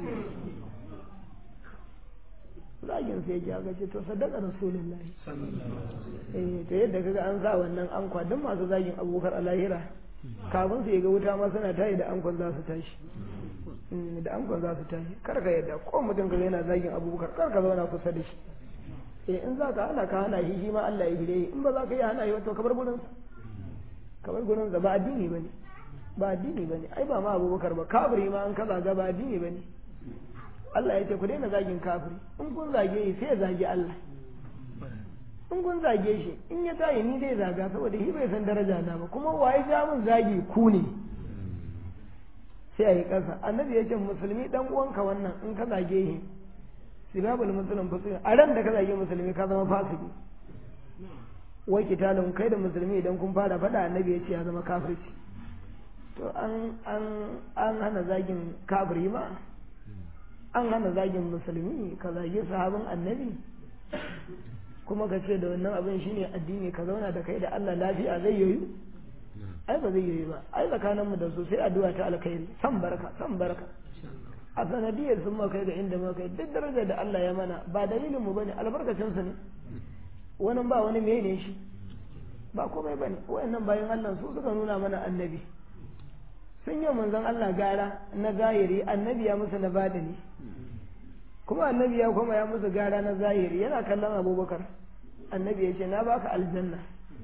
zagin sai ya ga ce to sadaka rasulullahi eh to yadda kaga an sa wannan an kwa duk masu zagin abubakar a lahira kafin su ga wuta ma suna tayi da ankon za su tashi da ankon za su tashi kar ka yadda ko mutum ka yana zagin abubakar kar ka zauna kusa da shi eh in za ka hana ka hana shi shi ma Allah ya hire in ba za ka yi hana shi wato kabar gurin kabar gurin ba addini bane ba addini bane ai ba ma Abubakar ba kafiri ma an kaza ga ba addini bane Allah ya ce ku daina zagin kafiri in kun zage shi sai ya zage Allah in kun zage shi in ya tayi ni dai zaga saboda shi bai san daraja na ba kuma waye ja mun zagi ku ne sai a yi ƙasa annabi ya ce musulmi dan uwanka wannan in ka zage shi sibabul musulun fasiki a ran da ka zage musulmi ka zama fasiki wai kitalun kai da musulmi idan kun fara faɗa annabi ya ce ya zama kafirci to an an an hana zagin kafiri ma an hana zagin musulmi ka zage sahabin annabi kuma ka ce da wannan abin shine addini ka zauna da kai da Allah lafiya zai yoyu ai ba zai yoyu ba ai tsakaninmu da su sai addu'a ta alkhairi san barka san barka a sanadiyar sun maka ga inda maka duk darajar da Allah ya mana ba dalilin mu bane albarkacin su ne wani ba wani me ne shi ba komai bane wayannan bayan Allah su suka nuna mana annabi sun yi manzon Allah gara na zahiri annabi ya musu na badani kuma annabi ya kuma ya musu gara na zahiri yana kallon abubakar annabi ya ce na baka aljanna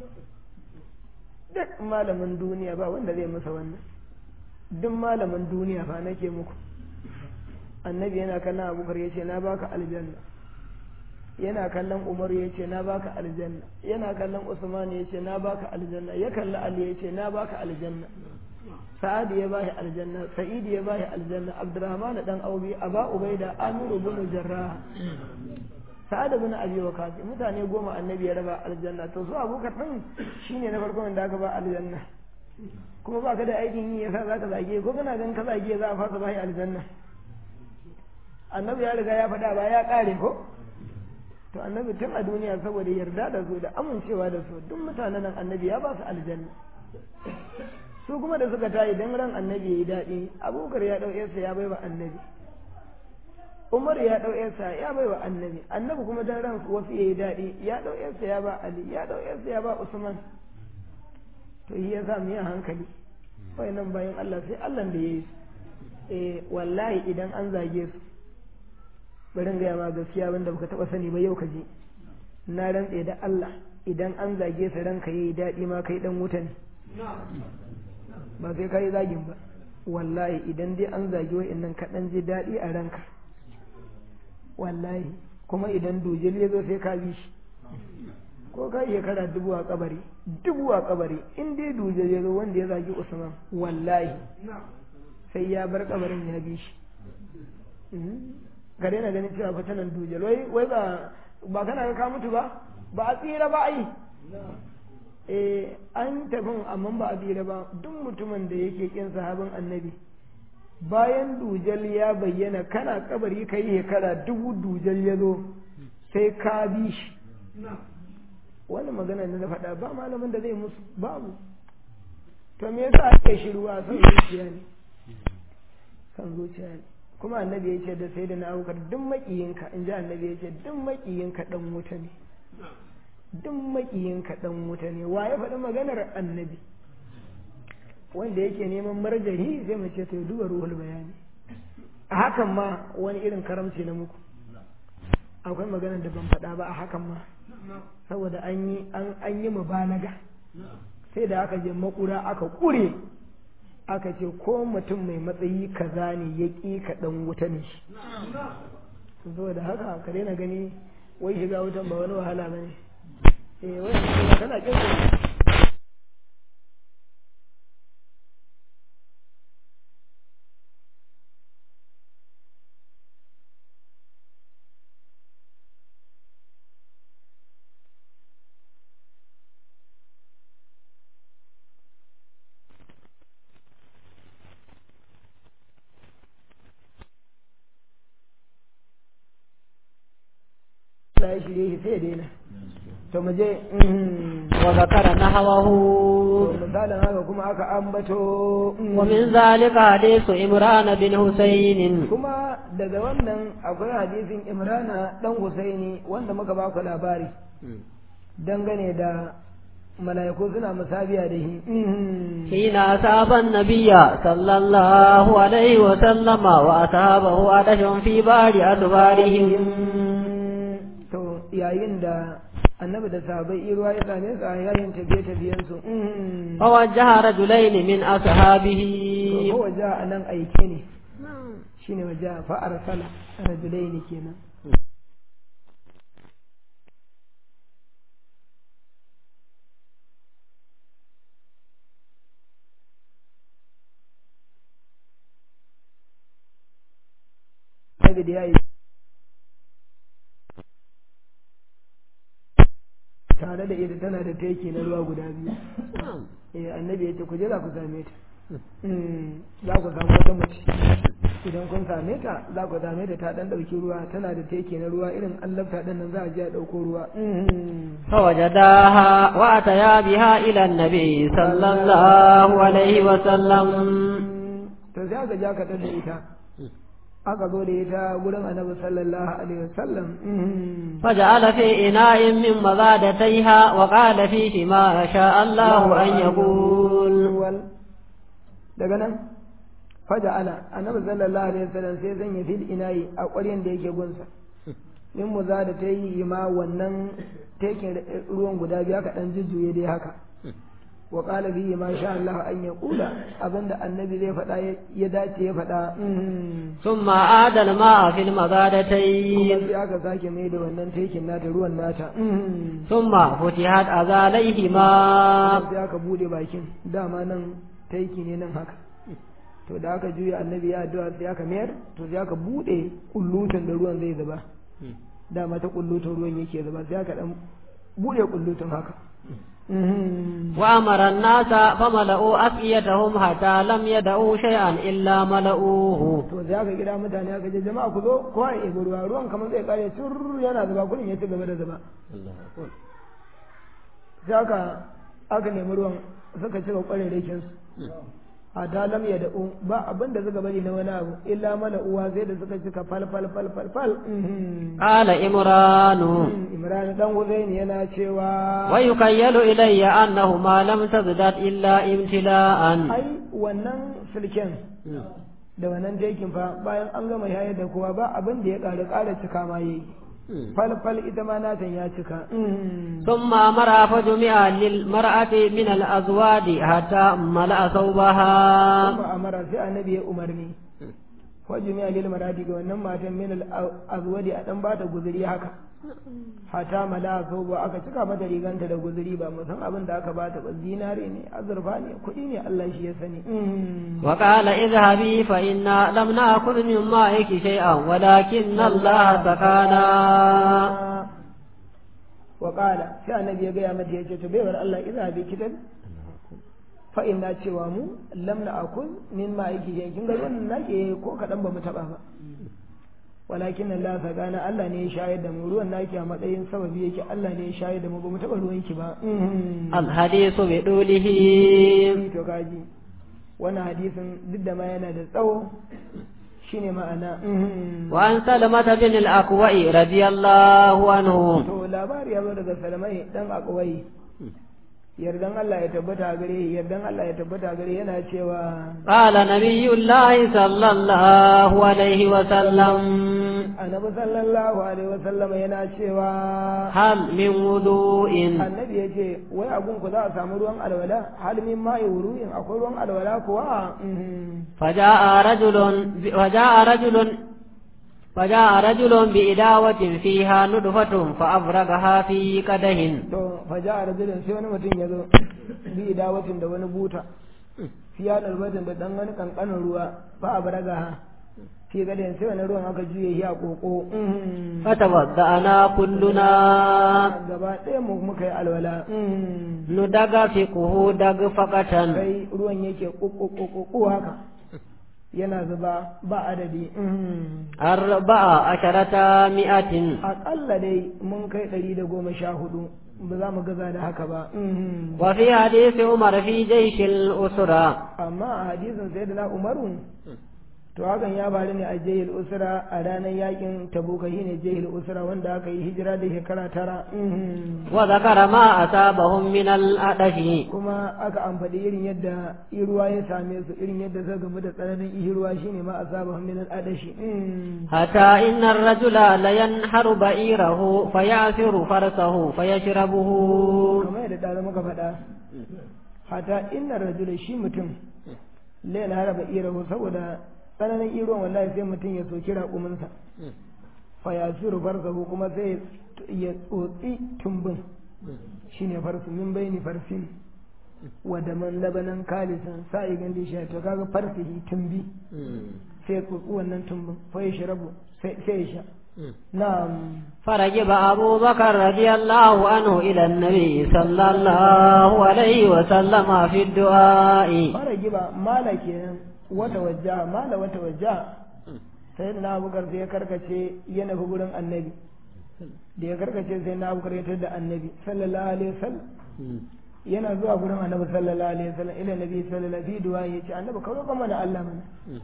duk malamin duniya ba wanda zai masa wannan duk malamin duniya fa nake muku annabi yana kallon abubakar ya ce na baka aljanna yana kallon umar ya ce na baka aljanna yana kallon usman ya ce na baka aljanna ya kalli ali ya ce na baka aljanna sa'ad ya bashi aljanna sa'id ya bashi aljanna abdurrahman dan aubi aba ubaida amir ibn jarrah sa'ad ibn abi waqas mutane goma annabi ya raba aljanna to su abubakar din shine na farko wanda aka ba aljanna kuma ba ka da aikin yi yasa zaka zage ko kana gan ka zage za a fasa bashi aljanna annabi ya riga ya faɗa ba ya ƙare ko to annabi tun a duniya saboda yarda da su da amincewa da su duk mutanen nan annabi ya ba su aljanna su kuma da suka tayi dan ran annabi yayi daɗi abubakar ya ɗau yarsa ya bai wa annabi umar ya ɗau yarsa ya bai wa annabi annabi kuma dan ran wasu yayi daɗi ya ɗau yarsa ya ba ali ya ɗau yarsa ya ba usman to yi ya sa mu yi hankali wayannan bayan Allah sai Allah da ya yi eh wallahi idan an zage su bari in gaya ma gaskiya wanda baka taba sani ba yau ka ji na rantse da Allah idan an zage su ranka yayi daɗi ma kai dan wuta ne ba sai kai zagin ba wallahi idan dai an zage wa'annan ka dan ji daɗi a ranka wallahi kuma idan dujel ya zo sai ka bi shi ko ka iya kara dubu a kabari dubu a kabari in dai dujel ya zo wanda ya zagi Usman wallahi sai ya bar kabarin ya bi shi ka daina ganin cewa fitanan dujel wai wai ba ba kana ka mutu ba ba a tsira ba ai eh an tafin amma ba a tsira ba duk mutumin da yake kin sahabin annabi bayan dujal ya bayyana kana kabari kai shekara dubu dujal ya zo sai ka bi shi wani magana da na faɗa ba malamin da zai musu babu to me yasa ake shiruwa son zuciya ne son zuciya ne kuma annabi ya ce da sai da na aukar duk makiyinka in ji annabi ya ce duk makiyinka dan wuta ne duk makiyinka dan wuta ne wa ya faɗi maganar annabi wanda yake neman marjari zai mu ce to duba ruhul bayani a hakan ma wani irin karamci na muku akwai maganar da ban faɗa ba a hakan ma saboda an yi an yi mubalaga sai da aka je makura aka kure aka ce ko mutum mai matsayi kaza ne ya ƙi ka ɗan wuta ne shi saboda haka ka daina gani wai shiga wutan ba wani wahala ba ne eh wai kana ƙin Allah ya shirye shi sai ya daina to mu je wa zakara nahwahu misalin haka kuma aka ambato wa min zalika hadisu imran bin husayn kuma daga wannan akwai hadisin imrana dan husaini wanda muka ba ku labari dangane da mala'iku suna musabiya da shi حين أصاب النبي صلى الله عليه وسلم وأصابه عطش في بعض أدبارهم to yayin da annabi da sahabbai ruwa ya same su a yayin tafiye-tafiyen su فوجه رجلين من أصحابه to ko waje a nan aike ne shine waje fa arsala rajulaini kenan Annabi da ya yi tare da ita tana da teki na ruwa guda biyu eh annabi ya ce ku je za ku same ta Mm, za ku samu wata mace idan kun same ta za ku same ta ta dan dauki ruwa tana da teki na ruwa irin allafta din nan za a je a dauko ruwa Mm. فوجداها وأتيا بها إلى النبي صلى الله عليه وسلم to sai aka ja ka da ita aka zo da ita gurin annabi sallallahu alaihi wasallam Mm. فجعل في إناء من مضادتيها وقال فيه ما شاء الله أن يقول wal daga nan faja ala annabi sallallahu alaihi wasallam sai zan yi fil inayi a ƙwaryan da yake gunsa in mu za da ta yi ma wannan tekin ruwan guda biya ka dan jujjuye dai haka wa qala bihi ma sha Allah an yaqula abinda annabi zai faɗa ya dace ya faɗa mhm. ثم عاد الماء في kuma المضادتين sai aka sake mai da wannan tekin nata ruwan nata mhm. ثم فتحت أذاليهما sai aka bude bakin dama nan taiki ne nan haka to da aka juya annabi ya addu'a sai aka mayar to sai aka bude kullutun da ruwan zai zuba dama ta kullutun ruwan yake zuba sai aka dan bude kullutun haka وأمر الناس فملأوا أفئيتهم حتى لم يدعوا شيئا إلا ملؤوه to sai aka kira mutane aka ce jama'a ku zo kowa ya ibi ruwa ruwan kamar zai kare tur yana zuba kullun ya ci gaba da zuba sai aka aka nemi ruwan suka cika kwararrakin su a talam ya da'u ba abin da suka bari na wani abu illa mana uwa sai da suka cika fal fal fal fal fal Mhm. قال إمران imran dan huzaini yana cewa ويخيل إلي أنهما لم تزداد إلا امتلاء ai wannan sulken da wannan tekin fa bayan an gama yayar da kowa ba abin da ya ƙara ƙara cika ma yi falfal ita ma natan ya cika ثم أمر فجمع للمرأة من الأزواج حتى ملأ ثوبها kuma amara sai annabi ya umarni wajen ya lil maradi ga wannan matan min al azwadi a dan bata guzuri haka hata mala so ba aka cika mata riganta da guzuri ba mu san abin da aka bata ba zinare ne azurfa ne kuɗi ne Allah shi ya sani وقال اذهبي فإنا لم نأكل من مائك شيئا ولكن الله سقانا wa qala sai annabi ya gaya mata yace to baiwar Allah idza bi kitab fa inna cewa mu lam na akul min ma yake yin kin ga wannan nake ko kadan ba mu taba ba walakin Allah ta gana Allah ne ya shayar da mu ruwan naki a matsayin sababi yake Allah ne ya shayar da mu ba mu taba ruwan ki ba الحديث بدوله to kaji wannan hadisin duk da ma yana da tsawo shine ma'ana وعن سلمة بن الأكوع رضي الله عنه to labari ya zo daga salamai dan akwai yardan Allah ya tabbata gare yardan Allah ya tabbata gare yana cewa قال نبي الله صلى الله عليه وسلم annabi sallallahu alaihi wasallam yana cewa هل من وضوء annabi ya ce wai abun ku za a samu ruwan alwala hal min ma'i wuru'in akwai ruwan alwala kuwa Mhm. فجاء رجل فجاء رجل فجاء رجل بإداوة فيها ندفة فأفرغها في قده to faja a rajulin sai wani mutum ya zo bi dawatin da wani buta fiya dalbatin da dan wani kankanin ruwa fa a baraga ha fi gadin sai wani ruwan aka juye shi a koko Mhm. فتوضأنا كلنا gaba ɗaya mu muka yi alwala Mhm. ندغفقه دغفقة sai ruwan yake ƙuƙuƙuƙu haka yana zuba ba adadi Mhm. أربع عشرة مئة aƙalla dai mun kai ɗari da goma sha hudu ba za mu gaza da haka ba Mhm. وفي حديث عمر في جيش الأسرة amma a hadisin sai da na umaru to hakan ya faru ne a jahil usra a ranar yakin tabuka shine jahil usra wanda aka yi hijira da shekara tara Mhm. وذكر ما أصابهم من الأدش kuma aka amfani irin yadda ruwa ya same su irin yadda suka gamu da tsananin ihirwa shine ma asaba min al-adashi Mhm. حتى إن الرجل لينحر بعيره فيعثر فرسه فيشربه kamar yadda da muka faɗa hata inna rajula shi mutum laila haraba irahu saboda tsananin iruwan wallahi sai mutum ya soki raƙuminsa fa ya siru farsahu kuma sai ya tsotsi tumbin shine farsu min baini farsin wa da man labanan kalisan sa'i gandi shi to kaga farsihi tumbi sai ya tsotsi wannan tumbin fa ya shirabu sai sai ya sha na'am فرجب أبو بكر رضي الله عنه إلى النبي صلى الله عليه وسلم في الدعاء fara giba mala kenan wata wajja mala wata wajja sai na abubakar sai ya karkace ya nufi gurin annabi da ya karkace sai na abubakar ya tar da annabi sallallahu alaihi wasallam yana zuwa gurin annabi sallallahu alaihi wasallam ila nabi sallallahu alaihi wasallam du'a ya ce annabi ka roƙa mana Allah mana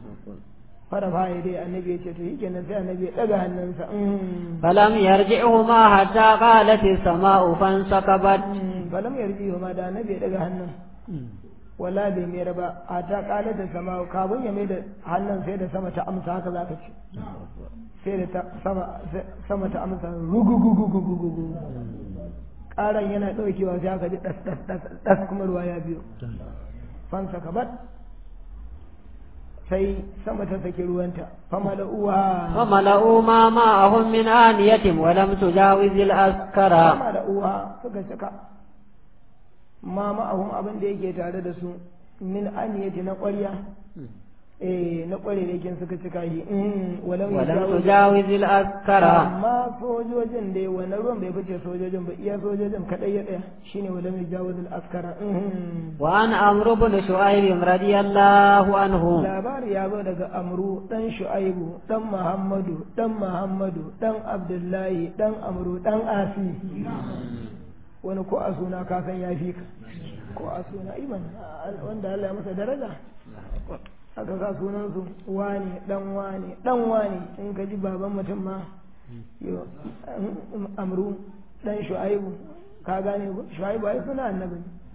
fara fa ya dai annabi ya ce to yake nan sai annabi ya daga hannunsa mm. فلم يرجعهما حتى قالت السماء فانسكبت Mm, falam yarji ma da annabi ya daga hannun wala bai mayar ba a ta kala da sama kafin ya mai da hannun sai da sama ta amsa haka za ka ce sai da ta sama sama ta amsa rugugugugugugugu karan yana daukewa sai aka ji das das das das kuma ruwa ya biyo fansa kabat sai sama ta saki ruwanta fama da uwa فملأوا ما معهم من آنية ولم تجاوز الأسكرة fama da uwa suka cika ma ma'ahun abin da yake tare da su min aniyati na ƙwarya eh na ƙware da kin suka cika shi mm, walau ولم yajawiz- تجاوز الأسكرة amma sojojin dai wannan ruwan bai fice sojojin ba iya sojojin kadai ya tsaya shine walau yajawuz al-askara mm. وعن عمرو بن شعيب رضي الله عنه labari ya zo daga amru dan shu'aibu dan muhammadu dan muhammadu dan abdullahi dan amru dan asi wani ko a suna ka san ya fi ka ko a suna iman wanda Allah ya masa daraja aka sa sunan su wani dan wani dan wani in ka ji baban mutum ma yo amru dan shu'aibu ka gane ko shu'aibu ai suna annabi ne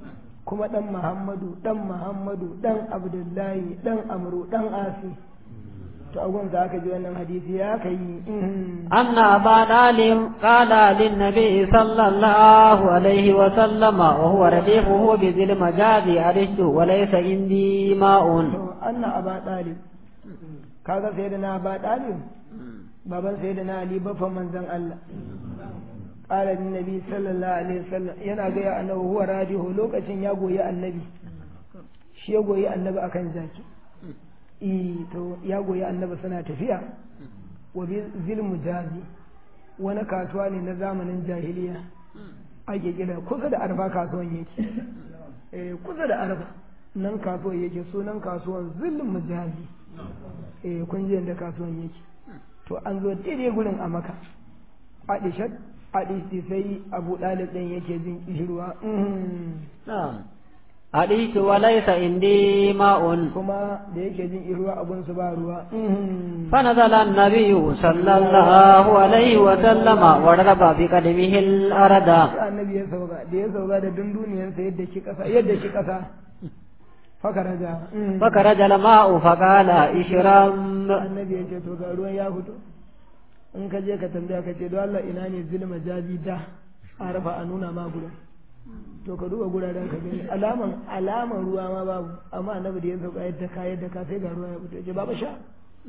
kuma dan muhammadu dan muhammadu dan abdullahi dan amru dan asi to agun za ka ji wannan hadisi ya kai أن أبا طالب قال للنبي صلى الله عليه وسلم وهو رديفه بذي المجاز أرشت وليس عندي ماء to anna aba dalib kaga sai da na aba dalib baban sai da na ali bafa manzon Allah qala lin nabi sallallahu alaihi wasallam yana ga ya annabi huwa radihu lokacin ya goyi annabi shi ya goyi annabi akan zaki eh to ya goyi annabi suna tafiya wa bi zil mujazi wani kasuwa ne na zamanin jahiliya ake kira kusa da arfa kasuwan yake eh kusa da arfa nan kasuwan yake sunan kasuwan zil mujazi eh kun ji yadda kasuwan yake to an zo daidai gurin a maka adishat adishi sai abu dalib din yake jin kishirwa نعم أرشت وليس عندي ماء kuma da yake jin kishirwa abun su ba ruwa فنزل النبي صلى الله عليه وسلم وضرب بقدمه الأرض sai annabi ya sauka da ya sauka da dunduniyarsa yadda shi kasa yadda shi kasa fakaraja فخرج الماء فقال اشرم annabi ya ce to ga ruwan ya fito in ka je ka tambaya ka ce don Allah ina ne zulma jazi da a rafa a nuna ma gurin to ka duba guraren ka gani alaman alaman ruwa ma babu amma annabi da ya sauka yadda ka yadda ka sai ga ruwa ya fito ya ce babu sha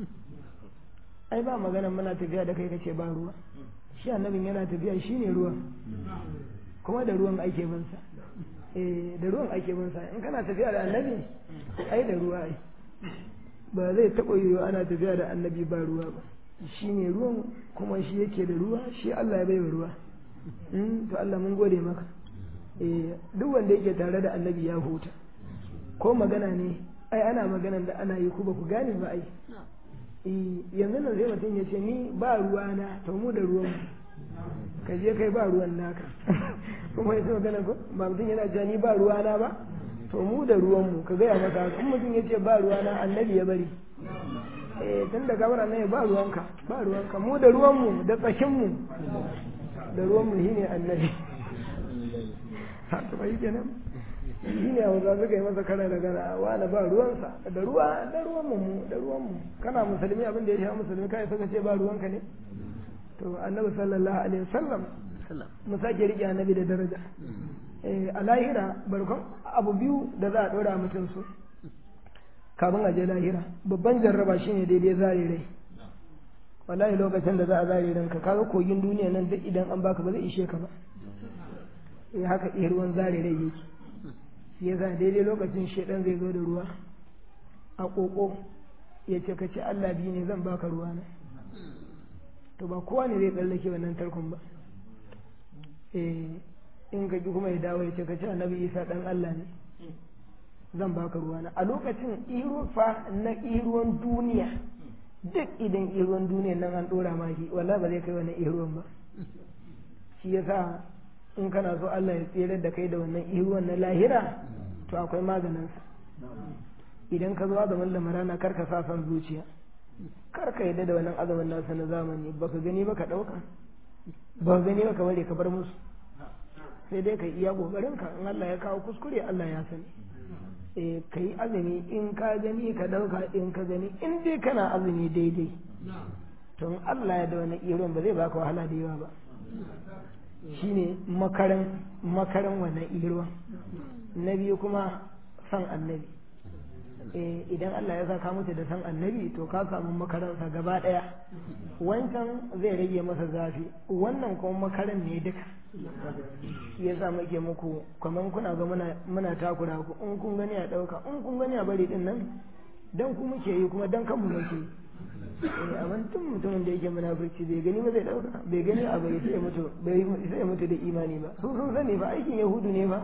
ai ba magana muna tafiya da kai ka ce ba ruwa shi annabin yana tafiya shine ruwan kuma da ruwan ake bin sa eh da ruwan ake bin sa in kana tafiya da annabi ai da ruwa ai ba zai taɓa yiwuwa ana tafiya da annabi ba ruwa ba shi ne ruwan kuma shi yake da ruwa shi Allah ya baiwa ruwa Mm, to Allah mun gode maka eh duk wanda yake tare da annabi ya huta ko magana ne ai ana maganan da ana yi ku ba ku gane ba ai eh yanzu nan sai mutum ya ce ni ba ruwa na to mu da ruwan mu ka je kai ba ruwan naka kuma ya ce magana ko ba mutum yana cewa ni ba ruwa na ba to mu da ruwan mu ka gaya maka in mutum ya ce ba ruwa na annabi ya bari eh tun da gabara ne ba ruwanka ba ruwanka mu da ruwan mu da tsakin mu da ruwan mu shine annabi ha to bai kenan shine hausa suka yi masa kara da gana wani ba ruwansa da ruwa da ruwan mu da ruwan mu kana musulmi abin da ya sha musulmi kai suka ce ba ruwanka ne to annabi sallallahu alaihi wasallam mu sake rike annabi da daraja eh a lahira barkon abu biyu da za a dora mutum su kafin a je lahira babban jarraba shine daidai zare rai wallahi lokacin da za a zare ranka kaga kogin duniya nan duk idan an baka ba zai ishe ka ba eh haka iya ruwan zare rai yake shi yasa daidai lokacin shedan zai zo da ruwa a koko ya ce ka ce Allah biyu ne zan baka ruwa na to ba kowa ne zai tsallake wannan tarkon ba eh in ka ji kuma ya dawo ya ce ka ce annabi Isa dan Allah ne zan baka ruwa na a lokacin irufa na iruwan duniya duk idan iruwan duniya nan an dora maki wallahi ba zai kai wannan iruwan ba shi yasa in kana so Allah ya tsere da kai da wannan iruwan na lahira to akwai maganin sa idan ka zo azumin lamarana kar ka sa son zuciya kar ka yadda da wannan azumin nasa na zamani baka gani ba ka dauka ba gani ba ka bari ka bar musu sai dai ka iya kokarin ka in Allah ya kawo kuskure Allah ya sani eh ka yi azumi in ka gani ka ɗauka in ka gani in dai kana azumi daidai to in Allah ya da wani irin ba zai baka wahala da yawa ba shine makaran makaran wannan irin na biyu kuma san annabi eh idan Allah ya saka mutu da san annabi to ka samu makaransa gaba ɗaya wancan zai rage masa zafi wannan kuma makaran ne duka shi yasa muke muku kamar kuna ga muna muna takura ku in kun gani a dauka in kun gani a bari din nan dan ku muke yi kuma dan kanmu muke yi eh amma tun mutumin da yake munafurci bai gani ba zai dauka bai gani a bai sai mutu bai sai mutu da imani ba su sun sani ba aikin yahudu ne ba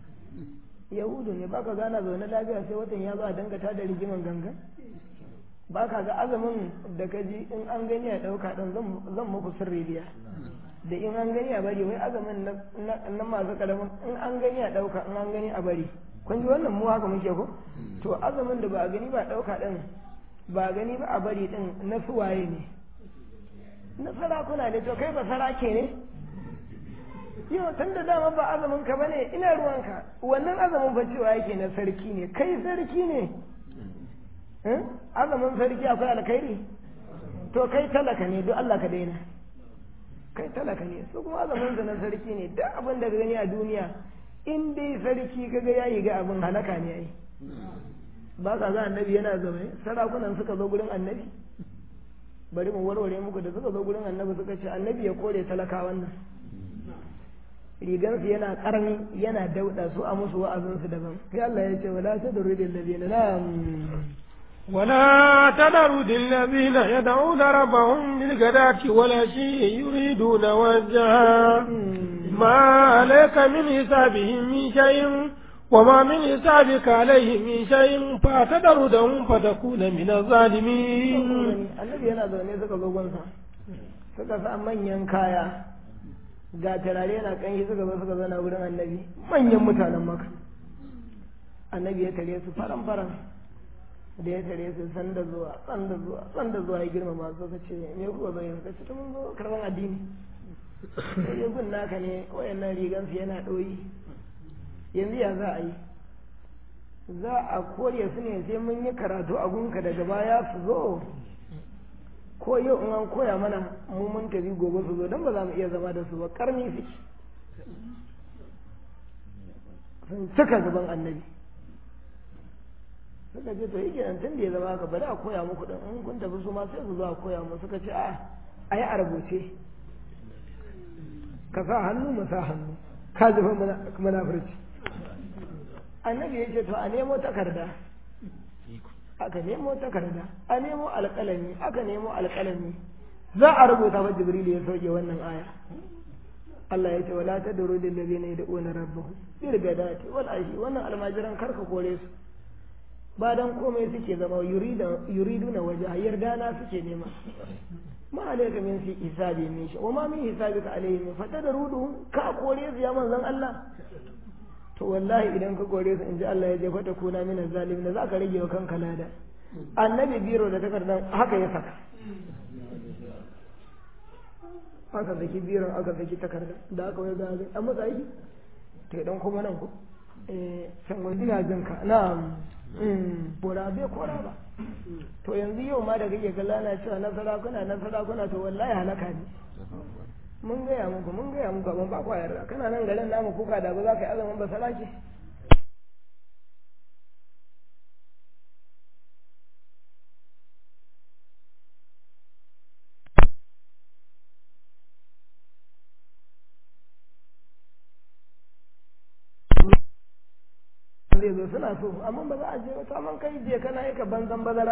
yahudu ne baka gana zaune lafiya sai watan ya zo a dangata da rigiman gangan ba ka ga azumin da ka ji in an gani a ɗauka ɗin zan muku sirri biya da in an gani a bari wai azumin na masu kalamin in an gani a ɗauka in an gani a bari kun ji wannan mu haka muke ko to azumin da ba a gani ba a ɗauka ɗin ba a gani ba a bari ɗin na suwaye ne na sarakuna ne to kai ba sarake ne yau tun da dama ba azumin ka bane ina ruwanka wannan azumin fa cewa yake na sarki ne kai sarki ne Eh? azumin sarki akwai alkhairi to kai talaka ne duk Allah ka daina kai talaka ne su kuma azumin sa na sarki ne duk abin da ka gani a duniya in dai sarki kaga yayi ga abin halaka ne ai ba ka ga annabi yana zaune sarakunan suka zo gurin annabi bari mu warware muku da suka zo gurin annabi suka ce annabi ya kore talakawan nan rigansu yana karni yana dauda su a musu wa'azinsu daban sai Allah ya ce wala tadru lil ladina la ولا تذروا الذين يدعون ربهم بالغداة والعشي يريدون وجهه ما عليك من حسابهم من شيء وما من حسابك عليهم من شيء فتذرهم فتكون من الظالمين annabi yana zaune suka zo gunsa suka sa manyan kaya ga turare yana kanshi suka zo suka zauna wurin annabi manyan mutanen maka annabi ya tare su faran faran da ya tare su san da zuwa san da zuwa san da zuwa ya girmama su ka ce me kuka zo yanzu ka ce mun zo karban addini sai ya gun naka ne wayannan rigan su yana ɗoyi yanzu ya za a yi za a kore su ne sai mun yi karatu a gunka daga baya su zo ko yau in an koya mana mu mun tafi gobe su zo don ba za mu iya zama da su ba karni suke sun cika gaban annabi suka ce to yake nan tun da ya zama haka bari a koya muku din in kun tafi su ma sai su zo a koya mu suka ce a a yi a rubuce ka sa hannu mu sa hannu ka zuba munafurci annabi ya ce to a nemo takarda aka nemo takarda a nemo alƙalami aka nemo alƙalami za a rubuta wa jibril ya sauke wannan aya Allah ya ce wala tadru lil ladina yad'una rabbahum bil gadati wal ashi wannan almajiran karka kore su ba dan komai suke zama yuriduna wajha yardana suke nema ma alayka min fi hisabi min shi wa ma min hisabika alayhim fatadrudu ka kore su ya manzon Allah to wallahi idan ka kore su in ji Allah ya je fata kuna mina zalim da za ka rage wa kanka lada annabi biro da takardar haka ya saka aka saki biron aka saki takardar da aka wai gaza an matsa aiki to idan kuma nan ko eh san wani ina jin ka na bora bai kora ba to yanzu yau ma da kake kalla na cewa na sarakuna na sarakuna to wallahi halaka ne mun gaya muku mun gaya muku abin ba kwayar da kana nan garin namu kuka da ba za ka yi azumin ba salaki zai zo suna so amma ba za a je wata man kai je kana yi ka banzan bazara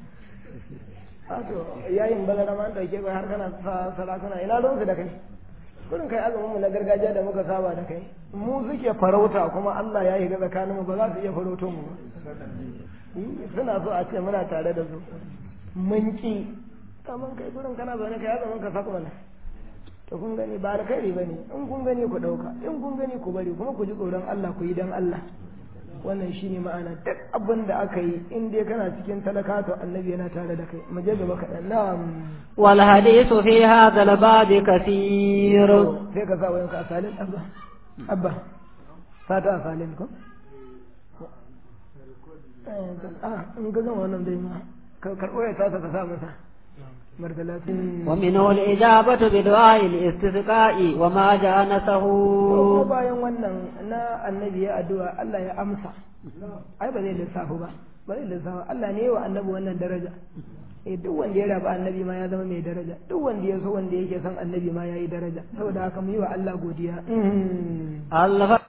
to yayin bazara ma an dauke kai har kana sarakuna ina ruwansu da kai kurin kai azumin mu na gargajiya da muka saba da kai mu suke farauta kuma Allah ya yi ga tsakanin mu ba za su iya farauto mu ba suna so a ce muna tare da su mun ki kaman kai kurin kana zaune kai azumin ka saka mana to kun gani ba da kai bane in kun gani ku dauka in kun gani ku bari kuma ku ji tsoron Allah ku yi dan Allah wannan shine ma'ana duk abin da aka yi in dai kana cikin talaka to annabi yana tare da kai mu je gaba kaɗan na'am wal hadithu fi hadha al bab kathir sai ka sa wayan ka asalin abba abba fata asalin ko ah in ga zama wannan dai ma ka karɓo ya tasa ka sa masa martalatin ومنه الإجابة بدعاء الاستسقاء وما جانسه ko bayan wannan na annabi ya addu'a Allah ya amsa ai ba zai lissafu ba ba zai lissafu Allah ne wa annabi wannan daraja eh duk wanda ya rabu annabi ma ya zama mai daraja duk wanda ya so wanda yake son annabi ma ya yi daraja saboda haka mu yi wa Allah godiya Allah